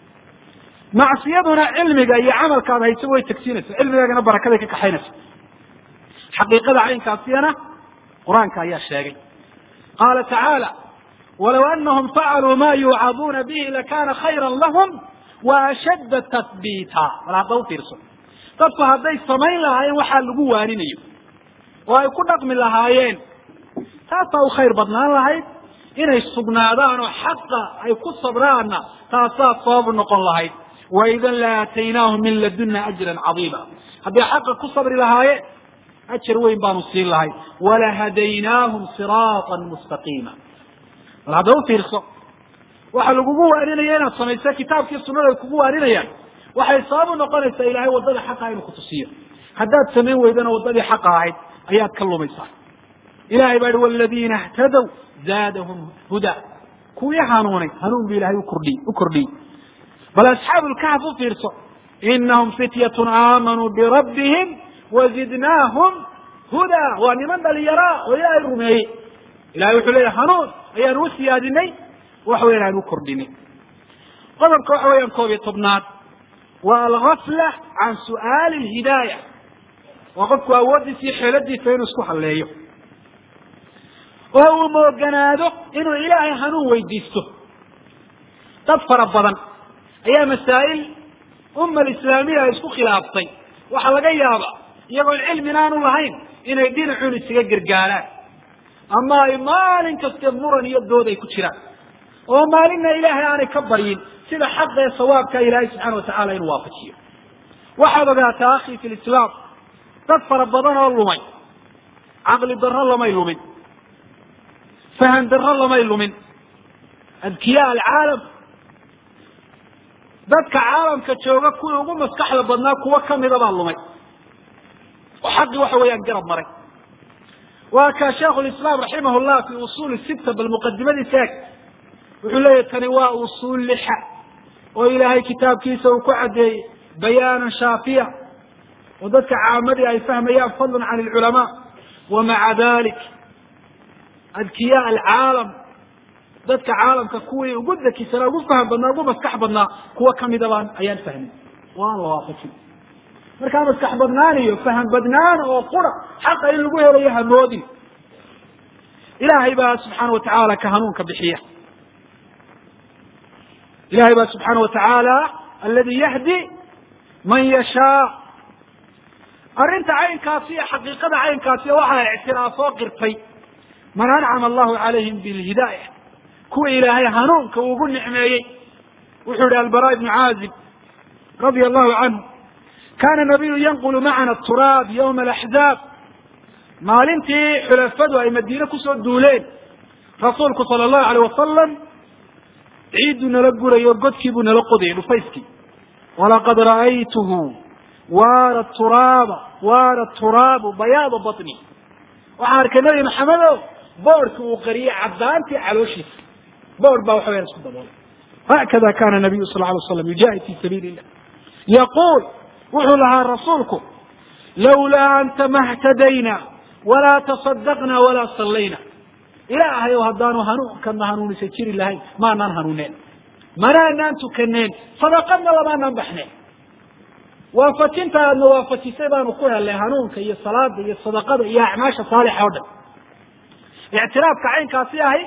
macsiyaduna cilmiga iyo camalka aad haysa way tagsiinaysa cilmigaagana barakaday ka kaxaynaysa xaqiiqada caynkaasiyana qur-aanka ayaa sheegay qaala tacaala walow anahum facaluu ma yuucaduuna bihi lakana khayra lahum wa ashadda tathbiita bal hadda ufiirso dadku hadday samayn lahaayeen waxaa lagu waaninayo oo ay ku dhaqmi lahaayeen taasaa u khayr badnaan lahayd inay sugnaadaan oo xaqa ay ku sabraanna taasaa sabab noqon lahayd waidan la aataynaahum min laduna ajran cadiima hadday xaqa ku sabri lahaayeen ajar weyn baanu siin lahay walahadaynaahum siraatan mustaqiima bal hadda ufiirso waxa lagugu waaninaya inaad samaysa kitaabkii sunada ay kugu waaninayaan waxay sabab u noqonaysaa ilahay waddada xaqa inuu kutusiyo haddaad samayn weydana waddadii xaqa ahayd ayaad ka lumaysaa ilahay baa ihi waladiina htadow zaadahum huda kuwii hanuunay hanuun bu ilahay ukordhiy u kordhiyey bal asxaabu lkahf u fiirso inahum fityatun aamanuu birabbihim wazidnaahum huda waa niman dhalinyaraa oo ilaahay rumeeyey ilahay wuxuu leeyahy hanuun ayaanu u siyaadinay waxa weyan aan u kordhinay qodobka waxa weeyaan koob iyo tobnaad waa algafla can su'aali lhidaaya waa qofku awooddiisa iyo xeeladiisa inuu isku halleeyo oo uu mooganaado inuu ilaahay hanuun weydiisto dad fara badan ayaa masaa'il umma alislaamiya ay isku khilaaftay waxaa laga yaaba iyagoon cilmin aanu lahayn inay dhinacuun isaga gargaaraan ama ay maalin kaste muran iyo dood ay ku jiraan oo maalinna ilaahay aanay ka baryin sida xaqa ee sawaabka ilaahay subxaana watacaala inuu waafajiyo waxaad ogaataa akhi fi lislaam dad fara badan oo lumay caqli darro lamay lumin fahan darro lamay lumin adkiyaa alcaalam dadka caalamka jooga kuwii ugu maskaxda badnaa kuwo kamida baa lumay oo xaqii waxa weeyaan garab maray waa ka sheikhu lislaam raximah llah fi usuuli sita bal muqadimadiisa eg wuxuu leeyahy tani waa usuul lixa oo ilaahay kitaabkiisa uu ku caddeeyey bayaanan shaafiya oo dadka caamadii ay fahmayaan fadlan can alculamaa wa maca dalik adkiyaa alcaalam dadka caalamka kuwii ugu dakisanaa ugu faham badnaa ugu maskax badnaa kuwo kamida baan ayaan fahmin oo aan la waafajin markaa maskax badnaan iyo faham badnaan oo qura xaqa in lagu helayo hamoodin ilaahay baa subxaana watacaala ka hanuunka bixiya ilahay baa subxaana watacaala aladi yahdi man yashaa arrinta caynkaasi iyo xaqiiqada caynkaasi waxaa ictiraafoo qirtay man ancama allahu calayhim bilhidaaya kuwa ilaahay hanuunka ugu nicmeeyey wuxuu yihi albara ibnu caazib radia allahu canhu kana nabiyu yanqulu macana turaab yawma alaxzaab maalintii xulafadu ay madiine kusoo duuleen rasuulku sala allahu alayh wasalam ciidduu nala gurayo godkii buu nala qodayay dhufayskii walaqad ra'aytuhu waara turaaba waara turaabu bayaada baطni waxaan arkay nabi maxamedo boorhki uu qariyey caddaantii calooshiisa boorh baa waxa weyaan isku daboolay hakada kana nabiyu sal alay slam yujaahid fi sabiili illah yaquul wuxuu lahaa rasuulku lawlaa anta mahtadayna walaa tasadaqna walaa sallayna ilaahay o haddaanu hanuunkana hanuunisa jiri lahayn maanaan hanuuneen manaanaan tukaneen sadaqadna lamaanaan baxneen waafajinta aadna waafajisay baanu ku helnay hanuunka iyo salaada iyo sadaqada iyo acmaasha saalixa o dhan ictiraafka caynkaasi ahay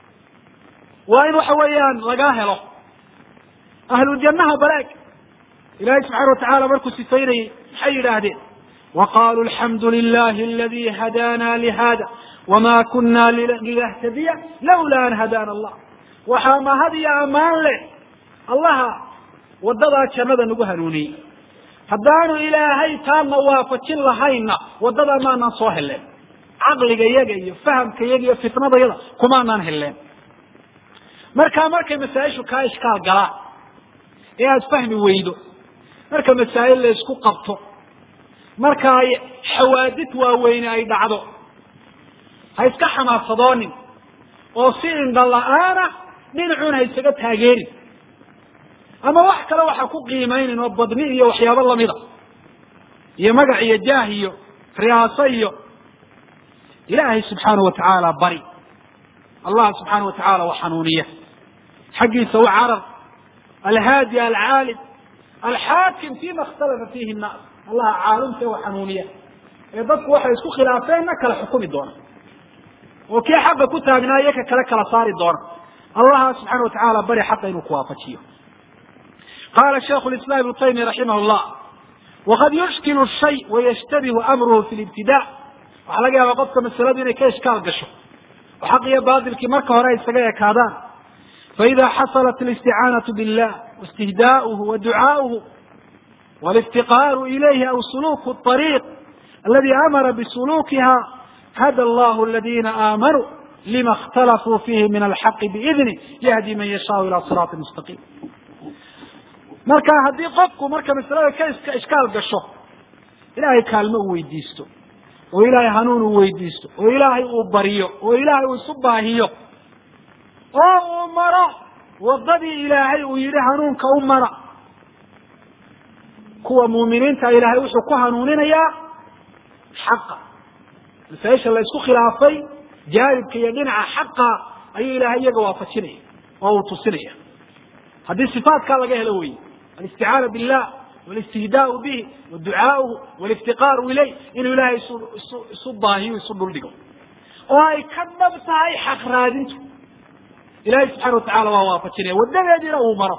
waa in waxa weeyaan lagaa helo ahlujannaha balaag ilahay subxaana watacala markuu sifaynayey maxay yidhaahdeen waqaluu alxamdu lilahi aladi hadana lihada wama kuna linahtadiya lawla an hadana allah waxaa mahad iyo ammaan leh allaha wadadaa jannada nagu hanuuniyey haddaanu ilaahay taadna waafajin lahayna waddadaa maanaan soo heleen caqliga yaga iyo fahamka yaga iyo fitnadayada kumaanaan heleen markaa markay masaa-ishu kaa ishkaal galaan ee aada fahmi weydo marka masaa'il la isku qabto marka ay xawaadid waaweyne ay dhacdo ha iska xamaasadoonin oo si indha la-aana dhinacuun ha isaga taageerin ama wax kale waxa ku qiimaynin oo badni iyo waxyaabo lamida iyo magac iyo jaah iyo riyaaso iyo ilaahay subxaana wa tacaala bari allah subxaana wa tacaala wa xanuuniya xaggiisa u carar alhaadi alcaalim alxaakim fima ikhtalafa fiihi nnaas allaha caalimka wa xanuuniya ee dadku waxay isku khilaafeenna kala xukumi doona oo kii xaqa ku taagnaa iyo ka kale kala saari doona allaha subxana wa tacaala bari xaqa inuu kuwaafajiyo qala sheiku islam ibnu taymiya raximah llah waqad yushkilu shay wayashtabihu amruhu fi libtida waxaa laga yaabaa qofka masaladu inay ka ishkaal gasho oo xaq iyo batilkii marka hore ay isaga ekaadaan faida xasalat alisticaanatu billah waistihdaauhu wa ducaauhu waliftiqaaru ilayhi aw suluku ariiq aladi amara bisulukiha hada allahu aladina aamanuu lima اkhtalafuu fihi min alxaqi biidni yahdi man yashaau ila siraati mustaqiim marka haddii qofku marka masalada ka iska ishkaal gasho ilaahay kaalmo uu weydiisto oo ilaahay hanuun uu weydiisto oo ilaahay uu baryo oo ilaahay uu isu baahiyo oo uu maro waddadii ilaahay uu yidhi hanuunka u mara kuwa muuminiinta ilaahay wuxuu ku hanuuninayaa xaqa masaaisha la isku khilaafay jaanibka iyo dhinaca xaqa ayuu ilaahay iyaga waafajinaya oo uu tusinaya haddii sifaatkaa laga helo wey alisticaana billah walistihdaau bihi waducaauhu waliftiqaaru ilayh inuu ilaahay isu isu isu baahiyo isu dhuldhigo oo ay ka dhab tahay xaq raadintu ilahay subxana watacala waa waafajinaya wadadeediina uu maro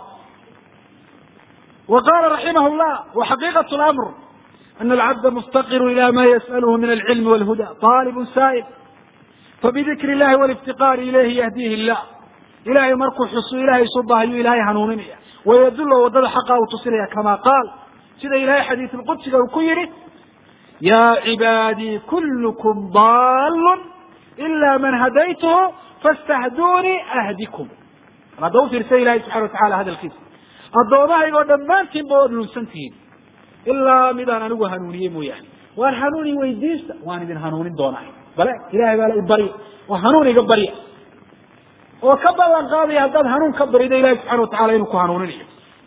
wa qala raximah llah waxaqiiqat lamr ana alcabda muftaqiru ila ma yas'alhu min alcilmi walhuda طaalibun saa'il fabidikri illahi waliftiqaari ilayhi yahdihi illah ilahay markuu xusu ilahay isu baahiyo ilahay hanuuninaya wayadullo waddada xaqa uu tusinaya kama qaal sida ilahay xadiisulqudsiga uu ku yihi ya cibaadii kullukum daalun ila man hadaytuhu faاstahdunii ahdikum hadda ufiirsa ilahay subxana watacala hadalkiisa addoomahaygoo dhammaantiinba waad lunsan tihiin ilaa midaan anigu hanuuniye mooyaane waan hanuuni weydiista waan idin hanuunin doonaa bale ilahay baa la i barya oo hanuun iga barya oo ka ballan qaadaya haddaad hanuun ka barido ilahi subxana watacala inuu ku hanuuninayo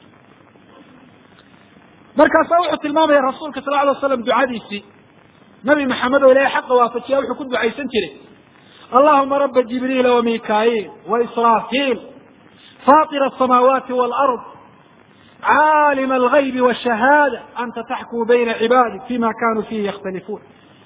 markaasaa wuxuu tilmaamaya rasuulka sal alay slam ducadiisii nabi maxamed oo ilahay xaqa waafajiya wuxuu ku ducaysan jiray allahuma raba jibriila wamikaail waisraafiil faطira asamaawaati wاlard caalima algaybi wاshahaada anta taxkumu bayna cibaadi fima kanuu fihi yakhtalifuun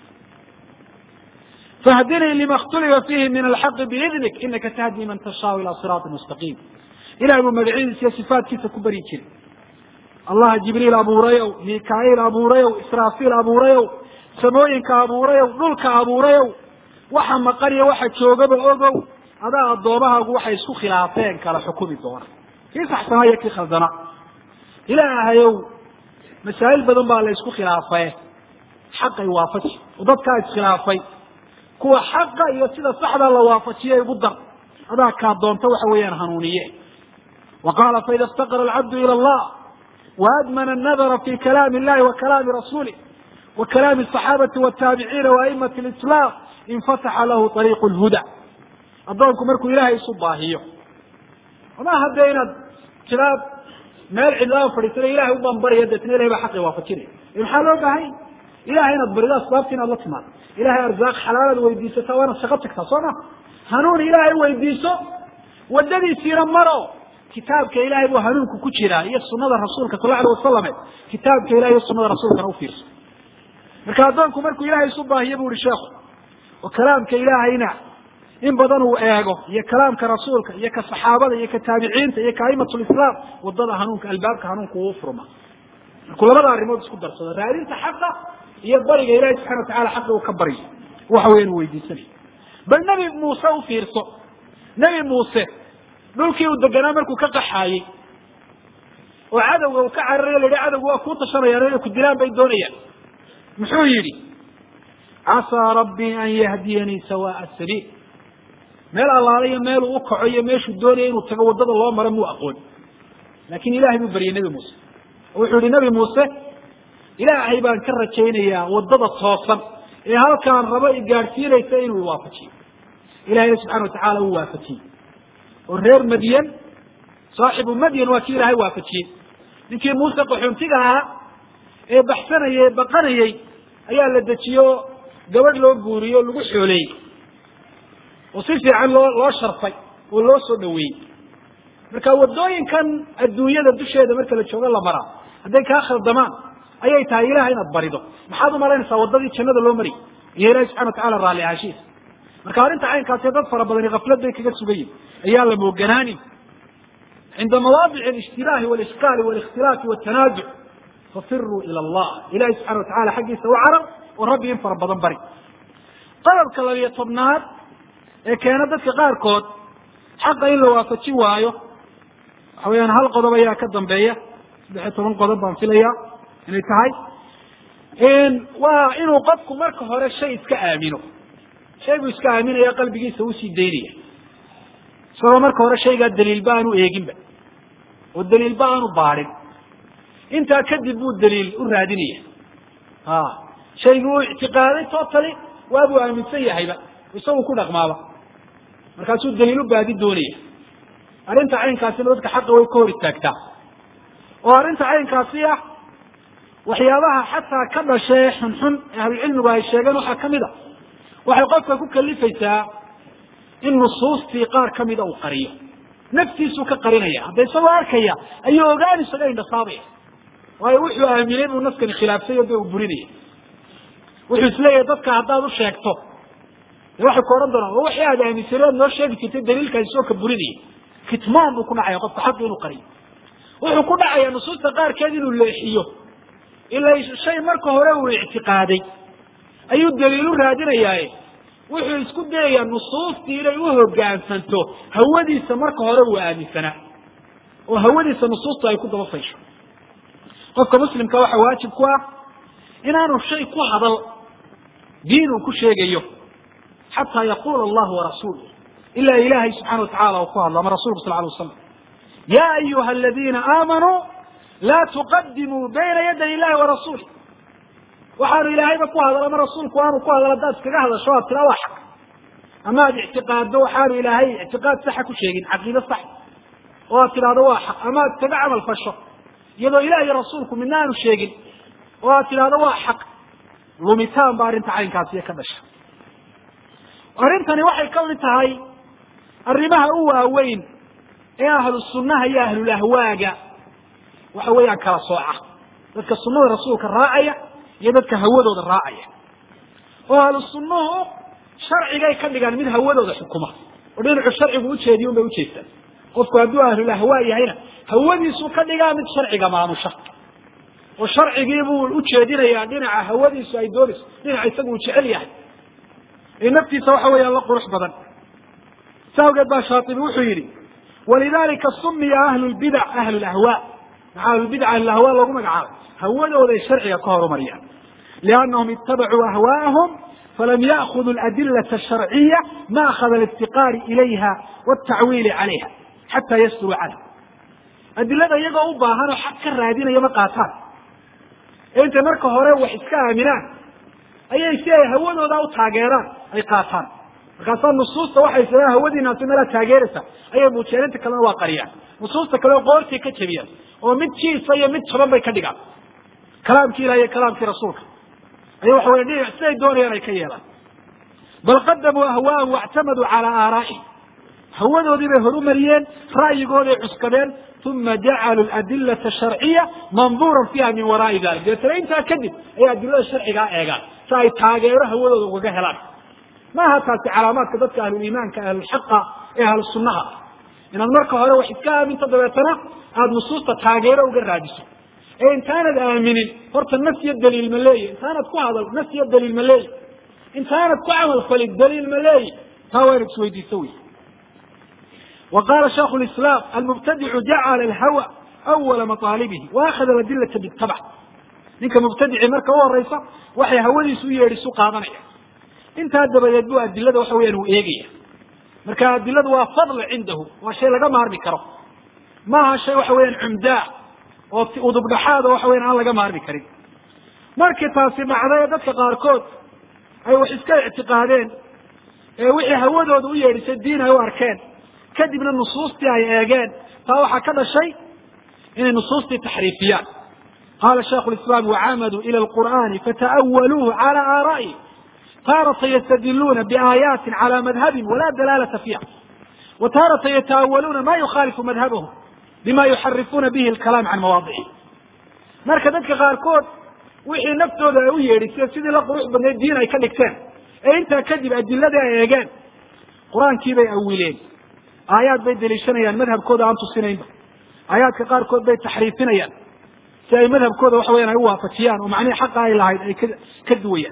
fahdinii lima اkhtulifa fihi min alxaqi biidnik inaka tahdi man tashaau ila siraati mustaqiim ilahay buu magacyadiisa iyo sifaatkiisa ku baryi jiray allah jibriil abuurayow mikaail abuurayow israafiil abuurayow samooyinka abuurayow dhulka abuurayow waxa maqan iyo waxa joogaba ogow adaa addoommahaagu waxay isku khilaafeen kala xukumi doona kii saxsanaa iyo kii khaldana ilaahayow masaa'il badan baa la isku khilaafaye xaqay waafaji oo dadkaa iskhilaafay kuwa xaqa iyo sida saxdaa la waafajiye igu dar adaa kaa doonta waxa weeyaan hanuuniye wa qaala faida اftaqara alcabdu ilى allah waadmana الnadra fi kalaami اllahi wa kalaami rasulih wa kalaami الصaxaabati wالtaabiciina waimati اlislaam infataxa lahu ariiqu lhuda addoonku markuu ilaahay isu baahiyo maaha dee inaad tidaad meel cidlaaba fadhiisana ilahay ubaan barya deetna ilahay baa xaqi waafajinaya maxaa loo baahanya ilahay inaad barido asbaabta inaad la timaado ilahay arzaaq xalaalaad weydiisata waa inaad shaqo tagtaa soo ma hanuun ilaahay weydiiso wadadiisiina maro kitaabka ilahay buu hanuunku ku jiraa iyo sunada rasuulka sal alay wasalame kitaabka ilahay iyo sunada rasuulkana ufiirso marka addoonku markuu ilahay isu baahiyo bu ihi sheekhu oo kalaamka ilaahayna in badan uu eego iyo kalaamka rasuulka iyo ka saxaabada iyo ka taabiciinta iyo ka aimat lislaam wadada hanuunka albaabka hanuunka uu furma markuu labada arrimood isku darsado raadinta xaqa iyo bariga ilahi subxana watacala xaqa uu ka baryo waxa weyan uu weydiisanay bal nebi muuse u fiirso nebi muuse dhulkii uu deganaa markuu ka qaxaayey oo cadowga uu ka cararayo la yihi cadowga waa kuu tashanayaan inay ku dilaan bay doonayaan muxuu yidhi casaa rabbii an yahdiyanii sawaa sabiil meel allaala iyo meeluu u kaco iyo meeshuu doonaya inuu tago waddada loo maro muu aqoon laakin ilahay buu baryay nebi muuse oo wuxuu yihi nebi muuse ilaahay baan ka rajaynayaa waddada toosan ee halkaan rabo i gaadhsiinaysa inuu iwaafajiyo ilahayna subxana watacala uu waafajiyey oo reer madyan saaxibu madyan waa kii ilaahay waafajiyey ninkii muuse qaxoontiga ahaa ee baxsanayay ee baqanayey ayaa la dejiye oo gabadh loo guuriye o lagu xooleeyey oo si fiican loo loo sharfay oo loo soo dhaweeyey marka waddooyinkan adduunyada dusheeda marka la joogo la maraa hadday kaa khaldamaan ayay tahay ilaha inaad barido maxaad umalaynaysaa waddadii jannada loo mariyay iyo ilahi subxana watacala raalli ahaashihiisa marka arrinta caynkaasi dad fara badani kaflad bay kaga sugan yihin ayaa la mooganaanin cinda mawaadic alishtilaahi walishkaali walikhtilaafi waltanaazuc fafiruu ila allah ilahi subxana watacala xaggiisa u carab oo rabbi in fara badan bari qodobka labiyo tobnaad ee keena dadka qaarkood xaqa in la waafajin waayo waxa weyaan hal qodob ayaa ka dambeeya saddexiyo toban qodob baan filaya inay tahay waa inuu qofku marka hore shay iska aamino shay buu iska aaminaya qalbigiisa usii daynaya isagoo marka hore shaygaa daliilba aanu eeginba oo daliilba aanu baadhin intaa kadib buu daliil u raadinaya a shaygii uu ictiqaaday totally waabuu aaminsan yahayba isagu ku dhaqmaaba markaasuu daliil u baadi doonaya arrinta caynkaasina dadka xaqa way ka hor istaagtaa oo arrinta caynkaasi ah waxyaabaha xataa ka dhashee xunxun ee ahlucilmigu ay sheegeen waxaa kamid a waxay qofka ku kalifaysaa in nusuustii qaar kamida uu qariyo naftiisuu ka qarinaya hadda isagoo arkaya ayuu ogaan isaga indhasaabaya waayo wuxuu aaminay buu naskani khilaafsay o de uu burinaya wuxuu isleeyahay dadka haddaad u sheegto de waxay ku odhan doonaan waxii aad aaminsanay aad noo sheegi jirtay daliilkaasi soo ka burinaya kitmaan buu ku dhacaya qofka xaqi inuu qariyo wuxuu ku dhacayaa nusuusta qaarkeed inuu leexiyo ila shay marka hore uu ictiqaaday ayuu daliilu raadinayaaye wuxuu isku dayayaa nusuustii inay u hogaansanto hawadiisa marka hore uu aaminsanaa oo hawadiisa nusuustu ay ku daba faysho qofka muslimka waxa waajib ku ah inaanu shay ku hadal diin uu ku sheegayo xataa yaqula allahu warasuulu ilaa ilahay subxana watacala uu ku hadlo ama rasulku sal lay waslam ya ayuha aladiina aamanuu laa tuqadimuu bayna yaday illahi warasuuli waxaanu ilaahayba ku hadal ama rasuulku aanu ku hadal haddaad iskaga hadasho aad tira waa xaq ama aad ictiqaaddo waxaanu ilaahay ictiqaad saxa ku sheegin caqiide sax oo aad tidhahdo waa xaq ama aad iskaga camal fasho iyadoo ilah iyo rasuulku midna aanu sheegin oo aad tidhahdo waa xaq lumitaan ba arrinta caynkaasiyo ka dhasha arrintani waxay ka mid tahay arrimaha u waaweyn ee ahlu sunnaha iyo ahlulahwaaga waxa weeyaan kala sooca dadka sunnada rasuulka raacaya iyo dadka hawadooda raacaya oo ahlu sunnuhu sharcigay ka dhigaan mid hawadooda xukuma oo dhinacu sharcigu ujeediy un bay ujeestaan qofku hadduu ahlulahwaa yahayna hawadiisu ka dhigaa mid sharciga maamusha oo sharcigii buu ujeedinayaa dhinaca hawadiisu ay doonayso dhinaca isagu uu jecel yahay ee naftiisa waxa weeyaan la qurux badan sa awgeed baa shaatibi wuxuu yidhi walidalika sumiya ahlu lbidac ahlu lahwa maxaa ahlulbidac ahlulahwa loogu magacaabay hawadooday sharciga ka horumariyaan liannahum itabacuu ahwaa'ahum falam ya'khuduu aladilata asharciya maakada aliftiqaari ilayha waltacwiili calayha xataa yasturuu canha adilada iyagoo u baahan oo xaq ka raadinaya ma qaataan ee intay marka hore wax iska aaminaan ayay si ay hawadooda u taageeraan ay qaataan markaasaa nusuusta waxay sidaan hawadiinaasi meelaa taageeraysa ayay muujiyaan inta kalena waa qariyaan nusuusta kale qoortay ka jebiyaan oo mid jiisa iyo mid jaban bay ka dhigaan kalaamkii ilahi iyo kalaamkii rasuulka ayay waxa weye dhinac siday doonayaan ay ka yeelaan bal qadamuu ahwaahum wactamaduu calaa aaraa'ihim hawadoodii bay horumariyeen ra'yigooday cuskadeen uma jacaluu adilata sharciya manduuran fiiha min waraai dalik deetana intaa kadib ayay adilada sharcigaa eegaan si ay taageero hawadooda ugaga helaan maaha taasi calaamaadka dadka ahluliimaanka ahlulxaqa ee ahlu sunnaha inaad marka hore wax iska aaminto dabeetana aada nusuusta taageero uga raadiso ee intaanad aaminin horta nas iyo daliil ma leeyi intaanad ku hadal nas iyo daliil ma leeyi intaanad ku camal falin daliil ma leeyi taa waa inad isweydiiso wey wa qaala shaikhu lislaam almubtadicu jacala alhawa awala maطaalibihi wa akhada adilata bitabc ninka mubtadici marka u horeysa waxay hawadiisu u yeedhisu qaadanaya intaa dabadeed bu adilada waxa weyaan uu eegaya marka adiladu waa fadli cindahu waa shay laga maarmi karo maaha shay waxa weeyaan cumdaa oo udubdhaxaada waxa weyan aan laga maarmi karin markii taasi dhacday dadka qaarkood ay wax iska ictiqaadeen ee wixii hawadooda u yeedhisay diin ay u arkeen kadibna nusuustii ay eegeen taa waxaa ka dhashay inay nusuustii taxriifiyaan qaala shaikhu lislaam wacamaduu ila alqur'ani fata'awaluuhu cala aaraa'ihim taarata ystadiluuna biaayaatin calى madhabin wala dalaalata fiiha wa taarata yata'awaluuna ma yukhaalifu madhabahum bima yuxarifuuna bihi alkalaam can mawaadicihi marka dadka qaarkood wixii naftooda ay u yeedhiseen sidii la qurux badnayd diin ay ka dhigteen ee intaa kadib adiladii ay eegeen qur-aankii bay awileen aayaad bay deliishanayaan madhabkooda aan tusinaynba aayaadka qaarkood bay taxriifinayaan si ay madhabkooda waxa weyan ay u waafajiyaan oo macnihii xaqa ay lahayd ay ka ka duwayaan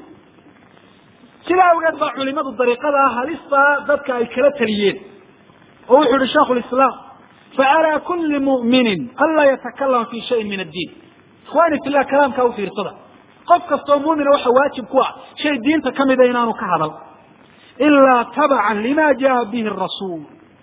sidaa awgeed baa culimadu dariiqada ah halistaa dadka ay kala taliyeen oo wuxuu yihi shaikhu lislaam facalaa kuli mu'minin anlaa yatakalama fi shayin min addiin ikhwani fillah kalaamkaa u fiirsada qof kastoo muumina waxa waajib ku ah shay diinta kamida inaanu ka hadal ilaa tabacan lima jaa bihi rasuul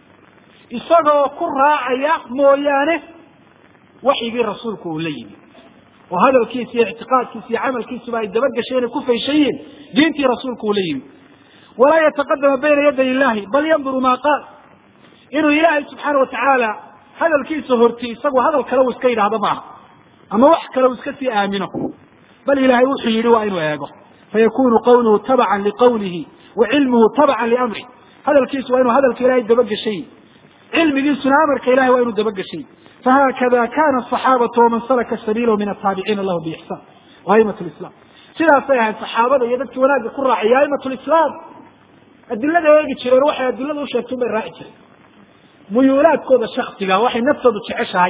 isagoo ku raacaya mooyaane waxyigii rasuulku uu la yimi oo hadalkiisa iyo ictiqaadkiisa iyo camalkiisuba ay dabagasheen ay ku fayshan yihiin diintii rasuulku uu la yimi walaa yataqadama bayna yaday illahi bal yanduru maa qaal inuu ilaahay subxaana watacaala hadalkiisa horti isagu hadal kale uu iska yidhaahdo maaha ama wax kale uu iska sii aamino bal ilaahay wuxuu yidhi waa inuu eego fayakunu qawluhu tabacan liqawlihi wa cilmuhu tabacan liamrih hadalkiisu waa inuu hadalka ilahay dabagashay cilmigiisuna amarka ilahay waa inuu dabagashay fahakada kana asaxaabatu waman salaka sabiilahu min ataabiciina lahu biixsaan wa aimat lislam sidaasay ahayd saxaabada iyo dadkii wanaagga ku raacay aimat lislaam adilada eegi jireen waxay adilada u sheegtay bay raaci jireen muyuulaadkooda shaksiga waxay naftoodu jeceshahay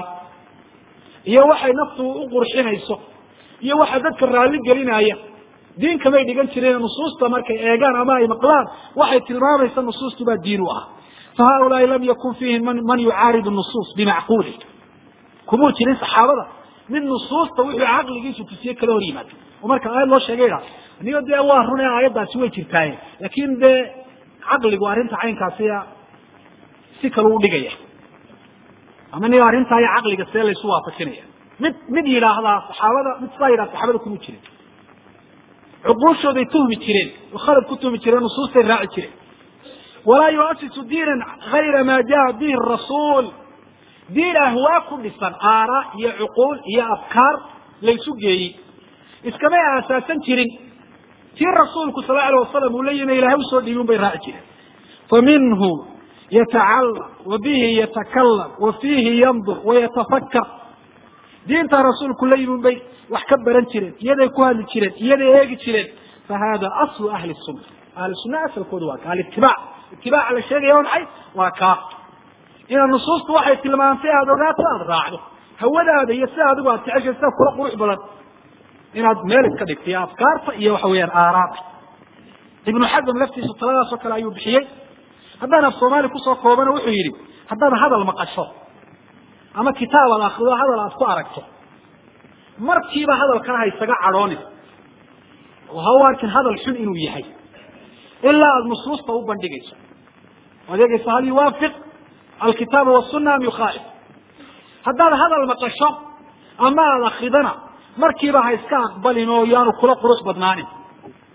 iyo waxay naftu u qurxinayso iyo waxa dadka raalli gelinaya diin kamay dhigan jireen nusuusta markay eegaan ama ay maqlaan waxay tilmaamaysa nusuustu baa diin u ah fa haulaai lam yakun fiihim man yucaaridu nusuus bimacquuli kumuu jirin saxaabada mid nusuusta wuxuu caqligiisu tusiye kala hor yimaado oo marka aayad loo sheegay idhaa anigo dee waa run ee aayaddaasi way jirtaaye laakin dee caqligu arrinta caynkaasiya si kale u dhigaya ama ni arrintaa iyo caqliga see laysu waafajinaya mid mid yidhaahdaa saxaabada mid sidaa yidhahda saxaabada kuma jirin cuquushooday tuhmi jireen oo khalad ku tuhmi jireen nusuustay raaci jireen walaa yuasisu diinan gayra ma jaa bihi rasuul diin ahwaa ku dhisan aara iyo cuquul iyo afkaar laysu geeyey iskamay aasaasan jirin tii rasuulku sal la alay wasalam uu la yimi ilahay usoo dhiibi un bay raaci jireen fa minhu yatacalam wa bihi yatakalam wa fiihi yandur wayatafakar diintaa rasuulku la yimi un bay wax ka baran jireen iyaday ku hadli jireen iyaday eegi jireen fa hada aslu ahli sunna ahli sunna asalkooda waa ka alitibaac itibaaca la sheegaya waa maxay waa kaa inaad nusuustu waxay tilmaantay aada ogaato aada raacdo hawadaada iyo sida adigu aad jeceshay sida kula qurux badan inaad meel iska dhigto iyo afkaarta iyo waxa weeyaan aaraada ibnu xasm laftiisu taladaas oo kale ayuu bixiyey haddaan af soomaali kusoo koobana wuxuu yidhi haddaad hadal maqasho ama kitaab aad akrido hadal aad ku aragto markiiba hadalkana ha isaga cadhoonin oo ha u arkin hadal xun inuu yahay ilaa aada nusuusta u bandhigayso o adeegayso hal yuwaafiq alkitaaba wasuna am yukhaalif haddaad hadal maqasho ama aada akridana markiiba ha iska aqbalin oo yaanu kula qurux badnaanin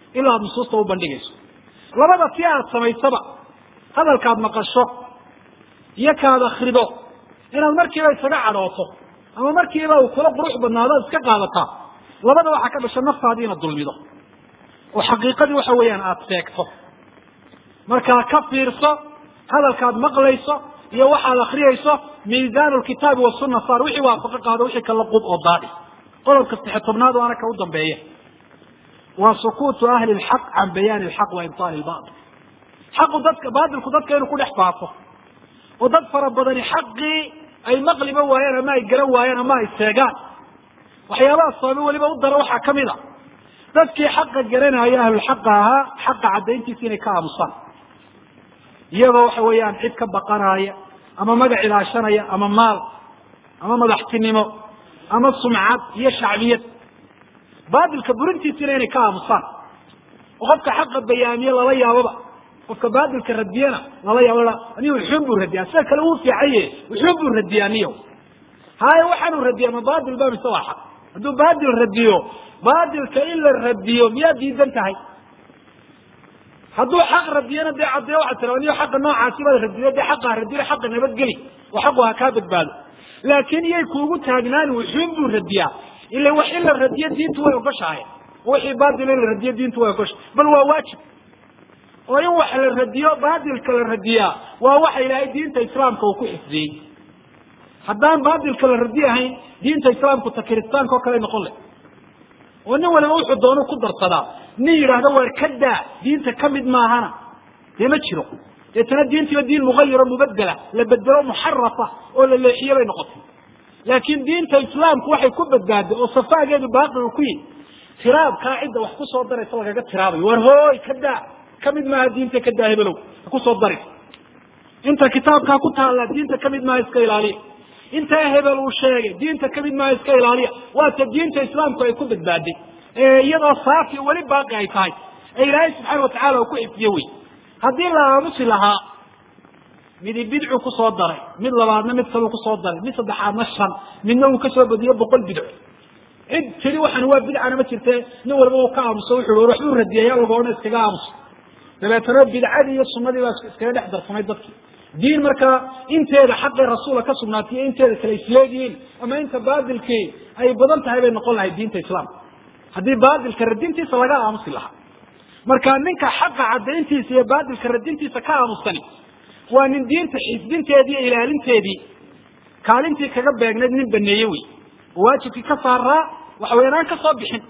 ilaa aad nusuusta u bandhigayso labada si aad samaysaba hadalkaad maqasho iyo kaad akrido inaad markiiba isaga cadhooto ama markiiba uu kula qurux badnaado ad iska qaadataa labada waxaa ka dhasha naftaadii inaad dulmido oo xaqiiqadii waxa weeyaan aada seegto markaa ka fiirso hadalkaad maqlayso iyo waxaad akriyayso miisaan lkitaabi wasuna saar wixii waafaqo qaado wixii kala qub oo daadi qodobka saxe tobnaad waana ka u dambeeya waa sukuutu ahli lxaq can bayaani lxaq wa ibtaali lbail xaqu dadka baatilku dadka inuu ku dhex faafo oo dad fara badani xaqii ay maqliba waayeen ama ay garan waayeen ama ay seegaan waxyaabaha sababay weliba u dara waxaa kamid a dadkii xaqa garanaya ahlulxaqa ahaa xaqa caddayntiisa inay ka aamusaan iyagoo waxa weeyaan cid ka baqanaya ama magac ilaashanaya ama maal ama madaxtinimo ama sumcad iyo shacbiyad baatilka burintiisina inay ka aamusaan oo qofka xaqa bayaamiye lala yaababa qofka baatilka radiyana lala yaabo aniga wuxuun buu radiyaa sida kale uu fiicaye wuxuun buu radiyaa niyo haaye waxaanu radiya ma baatil ba mise waa xaq hadduu baatil radiyo baatilka in la radiyo miyaad diidan tahay hadduu xaq radiyana dee caddeeyo waxaa tira niyo xaqa noocaasi baad radiyo dee xaqa radiyo xaqa nabadgeli oo xaqu ha kaa badbaado laakiin iyay kuugu taagnaani wuxuun buu radiyaa ila wax in la radiyo diintu way ogoshahay wixii baatil in la radiyo diintu way ogoshahay bal waa waajib oo in wax la radiyo baatilka la radiyaa waa waxa ilaahay diinta islaamka uu ku xifdiyey haddaan baatilka la radi ahayn diinta islaamku ta kiristaanka oo kale noqon leh oo nin waliba wuxuu doonu ku darsadaa nin yidhaahdo waar ka daa diinta kamid maahana dee ma jiro deetana diintiiba diin mugayiro mubadela la bedelo muxarafa oo la leexiye bay noqotay laakiin diinta islaamku waxay ku badbaaday oo safaageedu baaqi uu ku yihi tiraabkaa cidda wax kusoo daraysa lagaga tiraabayo war hooy ka daa kamid maaha diinta ka daa hebelow ha kusoo dari inta kitaabkaa ku taalla diinta kamid maaha iska ilaaliya intaa hebel uu sheegay diinta kamid maaha iska ilaaliya waata diinta islaamku ay ku badbaaday ee iyadoo saafi weli baaqi ay tahay ee ilaahay subxaana watacala uu ku xifdiye wey haddii la aamusi lahaa midi bidcu kusoo daray mid labaadna mid kaluu kusoo daray mid saddexaadna shan midna uu kasoo badiyo boqol bidco cid tiri waxan waa bidcana ma jirte nin walba uu ka aamuso wuxu war waxbuu radiyaya laga odhan iskaga aamuso dabeetana bidcadii iyo sunadii baa iskaga dhex darsamay dadki diin markaa inteeda xaqii rasuula ka sugnaatay iyo inteeda kale isleegihiin ama inta baatilkii ay badan tahay bay noqon lahay diinta islaamka haddii baatilka radintiisa laga aamusi lahaa marka ninka xaqa cadayntiisa iyo baatilka radintiisa ka aamusani waa nin diinta xifdinteedii iyo ilaalinteedii kaalintii kaga beegnayd nin baneeye wey oo waajibkii ka saaraa waxa weyan aan ka soo bixin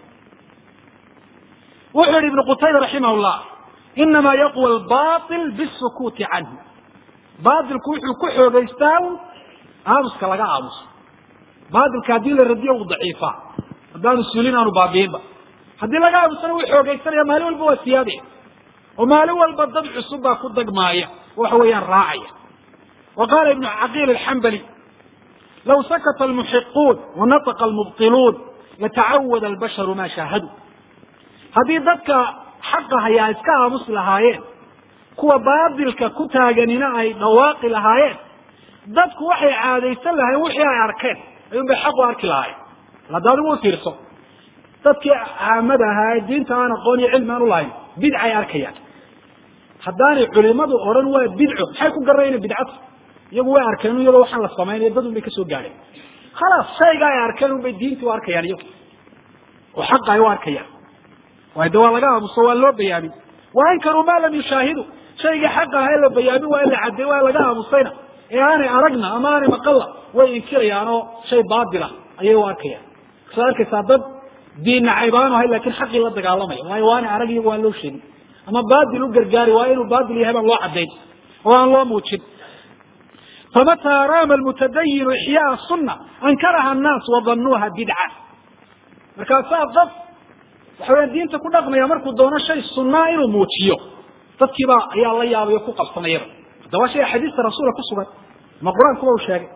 wuxuu yihi ibnu qutayba raximah llah inamaa yaqwa albail bisukuuti canhu baatilku wuxuu ku xoogeystaa aamuska laga aamuso baatilka haddii la radiyo uu daciifaa haddaanu sulin aanu baabiinba haddii laga aamusana wuu xoogeysanaya maalin walba waa siyaade oo maalin walba dad cusub baa ku dagmaaya waxa weeyaan raacaya wa qaala ibnu caqiil alxambali law sakata almuxiquun wanataqa almubtiluun latacawada albasharu maa shaahaduu haddii dadka xaqa hayaa iska aamusi lahaayeen kuwa baatilka ku taaganina ay dhawaaqi lahaayeen dadku waxay caadaysan lahayen wixii ay arkeen ayuun bay xaq u arki lahaayeen hadda adigu u fiirso dadkii caamada ahaa ee diinta aan aqoon iyo cilmi aan ulahayn bidcay arkayaan haddaanay culimadu odhan waa bidco maxay ku garanayn bidcatu iyagu way arkeen iyadoo waxaan la samaynayo dad un bay kasoo gaadheen khalaas shayga ay arkeen un bay diintii u arkayaan iyagu oo xaqa ay u arkayaan waayo de waa laga aamuso waa loo bayaamin wa ankaruu ma lam yushaahidu shaygii xaqa aha ee la bayaamin waa in la cadday waa laga aamusayna ee aanay aragna ama aanay maqalla way inkirayaan oo shay baatila ayay u arkayaan kasaad arkaysaa dad diin nacayb aanu ahay lakin xaqii la dagaalamaya waayo waanay arag iyagu aan loo sheegin ama baatil u gargaari waa inuu baatil yahay baan loo caddayn oo aan loo muujin famataa raama almutadayinu ixyaaa sunna ankaraha annaas wadanuuha bidca markaasaa qof waxa weya diinta ku dhaqmaya markuu doono shay sunnaa inuu muujiyo dadkiibaa ayaa la yaabay o ku qabsanayaba haddaba shay axaadiista rasuula ku sugan ama qur-aankuba u sheegay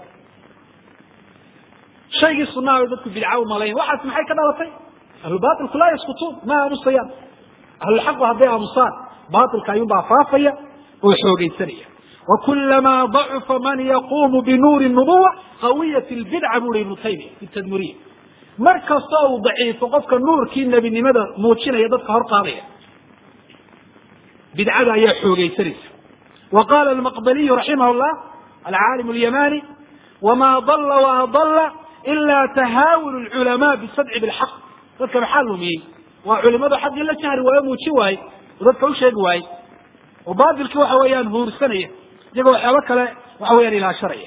shaygii sunnaha bay dadku bidca u malayn waxaas maxay ka dhalatay ahlubatilku laa yaskutuun ma aamusayaan ahlulxaqu hadday aamusaan batilka ayuunbaa faafaya oo xoogeysanaya wakulamaa dacufa man yaquumu binuuri nubuwa qawiyat lbidca buri ibnu taymiya fi tadmuriya mar kasta uu daciifo qofka nuurkii nebinimada muujinaya dadka hor qaadaya bidcada ayaa xoogaysanaysa wa qaala almaqbaliyu raximah llah alcaalim alyamani wama dalla waadalla ila tahaawun lculamaa bisadci bilxaq dadka maxaa lumiyey waa culimadu xaqii la jahri waayo muuji waaye oo dadka u sheegi waaye oo baatilkii waxa weeyaan huursanaya iyagoo waxyaabo kale waxa weyaan ilaasharaya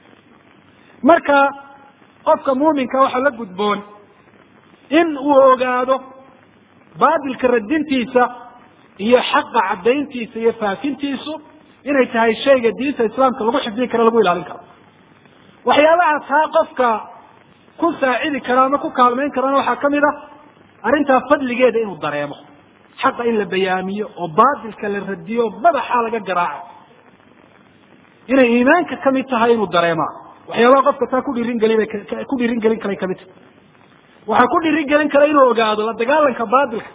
marka qofka muuminka waxaa la gudboon in uu ogaado baatilka radintiisa iyo xaqa caddayntiisa iyo faafintiisu inay tahay shayga diinta islaamka lagu xifdin karo lagu ilaalin karo waxyaabaha taa qofka ku saacidi kara ama ku kaalmayn karana waxaa kamid a arrintaa fadligeeda inuu dareemo xaqa in la bayaamiyo oo baatilka la radiyo madaxa laga garaaco inay iimaanka kamid tahay inuu dareemaa waxyaabaha qofka taa ku dhiirin gelin ku dhiirin gelin karay kamid tahay waxaa ku dhiirin gelin kara inuu ogaado la dagaalanka baatilka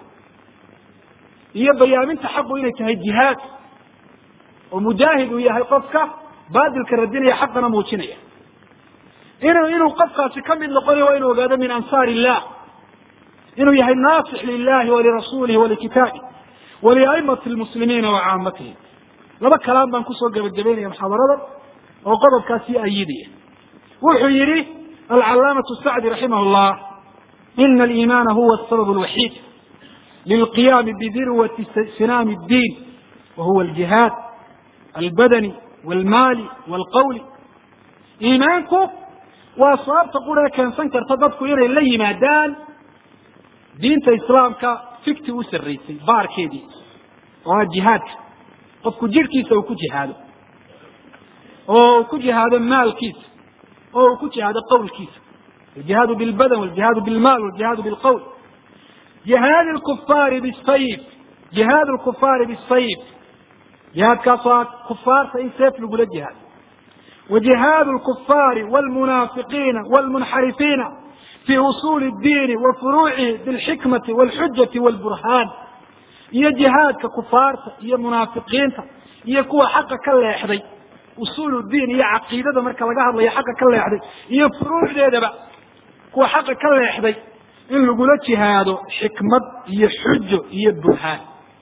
iyo bayaaminta xaqu inay tahay jihaad oo mujaahid uu yahay qofka baatilka radinaya xaqana muujinaya inuu inuu qofkaasi kamid noqonayo waa inuu ogaado min ansaar illah inuu yahay naasix lilahi walirasuulihi walikitaabi waliaimati lmuslimiina wa caamatihim laba kalaam baan kusoo gebagabeynaya muxaadarada oo qodobkaasi ayidaya wuxuu yihi alcalaamatu sacdi raximah llah ina aliimaana huwa asabab alwaxiid lilqiyaami bidirwati sinaami اddiin wa huwa aljihaad albadani walmaali walqawli iimaanku waa sababta qura keensan karta dadku inay la yimaadaan diinta islaamka fikti u sarraysay baarkeedii oo ah jihaadka qofku jidhkiisa uu ku jihaado oo uu ku jihaado maalkiisa oo uu ku jihaado qawlkiisa aljihaadu bilbadan waljihaadu bilmaal waljihaadu bilqawl jihaad lkufaari bisayf jihaad lkufaari bisayf jihaadkaas waa kufaarta in seef lagula jihaado wa jihaad lkufaari walmunaafiqiina walmunxarifiina fi usuuli اdiini wa furuucihi bilxikmati walxujati walburhaan iyo jihaadka kufaarta iyo munaafiqiinta iyo kuwa xaqa ka leexday usuul diin iyo caqiidada marka laga hadlayo xaqa ka leexday iyo furuucdeedaba kuwa xaqa ka leexday in lagula jihaado xikmad iyo xujo iyo burhaan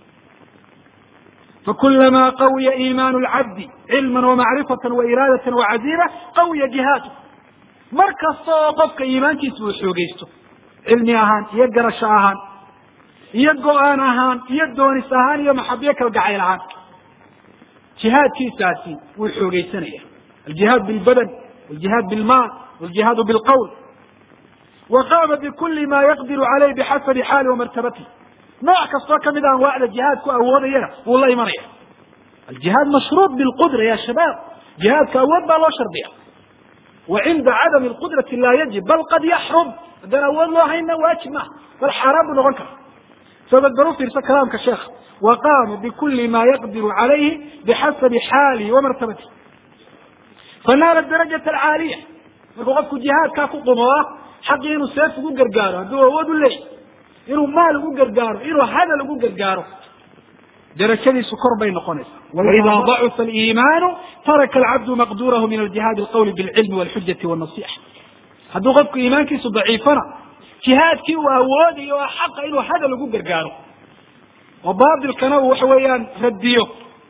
fakulamaa qawiya iimaanu lcabdi cilman wamacrifatan wairaadatan wacaziima qawiya jihaadu mar kasta oo qofka iimaankiisa uu xoogeysto cilmi ahaan iyo garasho ahaan iyo go-aan ahaan iyo doonis ahaan iyo maxabiyo kalgacayl ahaan jihaadkiisaasi wuu xoogeysanaya aljihaad bilbadan waljihaad bilmaal waljihaadu bilqawl wa qaama bikuli ma yaqdiru caleyh bixasabi xaali wamartabati nooc kastoo kamid a anwaacda jihaadku awoodayana wuu la imanaya aljihaad mashruuط bilqudra ya shabaab jihaadka awood baa loo shardiya wa cinda cadami lqudrati laa yajib bal qad yaxrum haddaan awood loo hayna waajib maaha bal xaaraan buu noqon kara sabad bal u fiirsa kalaamka sheekha wa qaama bikuli ma yaqdiru calayhi bixasabi xaalihi wamartabati fanaala darajat alcaaliya markuu qofku jihaadkaa ku qumoo xaqii inuu seef ugu gargaaro hadduu awood u leeyahy inuu maal ugu gargaaro inuu hadal ugu gargaaro darajadiisu kor bay noqonaysaa waida dacufa aliimaanu taraka alcabdu maqdurahu min aljihaadi alqawli bilcilmi walxujati wannasixa hadduu qofku iimaankiisu daciifana jihaadkii uu awoodayo oo xaqa inuu hadal ugu gargaaro oo baatilkana uu waxa weeyaan radiyo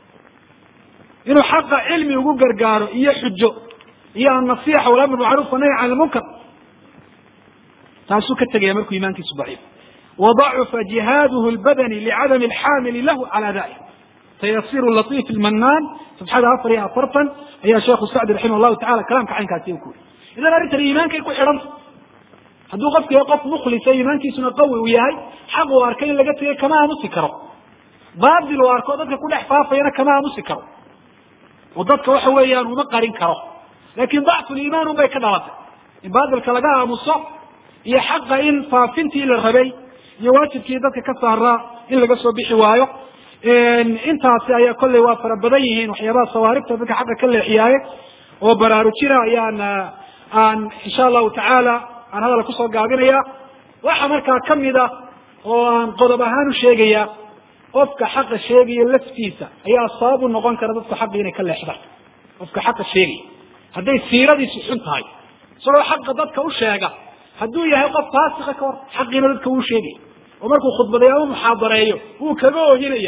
inuu xaqa cilmi ugu gargaaro iyo xujo iyo annasixa walamr macruuf wanahy can lmunkar taasuu ka tegaya markuu iimaankiisu daciif وضعف جهاده البdني لcdم الxاmل lah عalى ذلك تyصيr لطيف الmناn صفxada afar iyo afartan ayaa sheekhu sacdi raximah الlahu taعala kalamka caynkaasi ku yiri idan arrintan iimaankay ku xidhanta hadduu qofku yahay qof mklisa iimaankiisuna qawi uu yahay xaq uu arkay in laga tegay kama aamusi karo batil uu arko dadka ku dhex faafayana kama aamusi karo oo dadka waxa weeyaan uma qarin karo lakin ضacfu liimaan un bay ka dhalatay in batilka laga aamuso iyo xaqa in faafintii la rabay iyo waajibkii dadka ka saaraa in laga soo bixi waayo intaasi ayaa kolley waa fara badan yihiin waxyaabaha sawaaribta dadka xaqa ka leexiyaaye oo baraarujina ayaan aan insha allahu tacaala aan hadal kusoo gaabinaya waxa markaa kamid a oo aan qodob ahaan u sheegaya qofka xaqa sheegaya laftiisa ayaa sabab u noqon kara dadka xaqa inay ka leexdaan qofka xaqa sheegaya hadday siiradiisu xun tahay isagoo xaqa dadka u sheega hadduu yahay qof faasika ka hor xaqiina dadka wuu sheegaya oo markuu khudbadeeyo ama muxaadareeyo wuu kaga oohinaya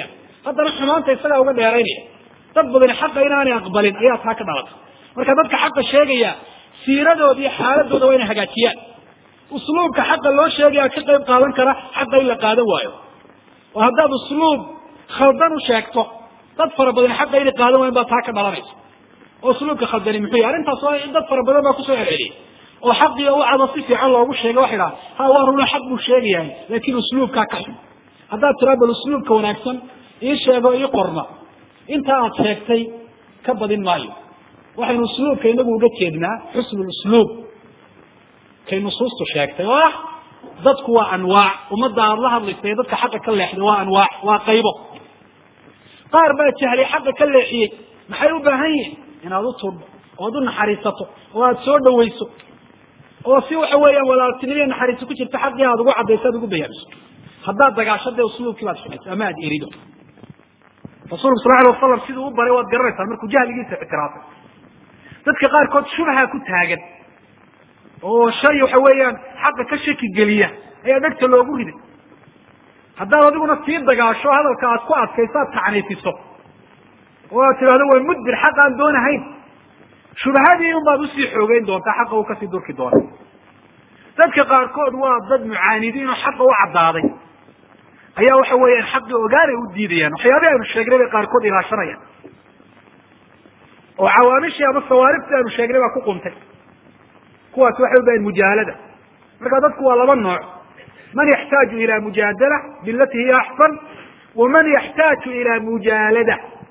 haddana xumaanta isagaa uga dheeraynaya dad badani xaqa inaanay aqbalin ayaa taa ka dhalatay marka dadka xaqa sheegaya siiradooda iyo xaaladooda waa inay hagaajiyaan usluubka xaqa loo sheegaya ka qayb qaadan kara xaqa in la qaadan waayo oo haddaad usluub khaldan u sheegto dad fara badan xaqa inay qaadan waayan baa taa ka dhalanaysa oo usluubka khaldani muxuu yahy arrintaas waa dad fara badan baa kusoo celceliyay oo xaqii u cado si fiican loogu sheegay waxay dhaha ha waa runa xaq buu sheegayahay laakin usluubkaa ka xun haddaad tiraa bal usluubka wanaagsan ii sheego ii qorna inta aad sheegtay ka badin maayo waxaynu usluubka inagu uga jeednaa xusnu usluub kay nusuustu sheegtay oo ah dadku waa anwaac ummadda aada la hadlaysa ee dadka xaqa ka leexday waa anwaac waa qaybo qaar baa jahlay xaqa ka leexiyey maxay u baahan yihin inaad u tuudho oad u naxariisato oo aada soo dhawayso oo si waxa weeyaan walaaltinimiya naxariiso ku jirta xaqii aad ugu caddayso aad ugu bayaamiso haddaad dagaasho dee usluubkii baad xumayso ama aada erido rasuulku sal alay wasalam siduu u baray waad garanaysaa markuu jahligiisa ictiraafay dadka qaarkood shubha ku taagan oo shay waxa weeyaan xaqa ka shaki geliya ayaa dhegta loogu riday haddaad adiguna sii dagaasho hadalka aad ku adkayso aad tacniifiso oo aad tidhahdo waa mudbir xaq aan doonahayn shubahadii un baad usii xoogeyn doontaa xaqa uu kasii durki doona dadka qaarkood waa dad mucaanidiin oo xaqa u caddaaday ayaa waxa weeyaan xaqii ogaanay u diidayaan waxyaabihi aynu sheegnay bay qaarkood ilaashanayaan oo cawaamishii ama sawaaribtii aynu sheegnay baa ku quntay kuwaas waxay u bahan mujaalada marka dadku waa laba nooc man yaxtaaju ila mujaadala bilati hiya axsan waman yaxtaaju ila mujaalada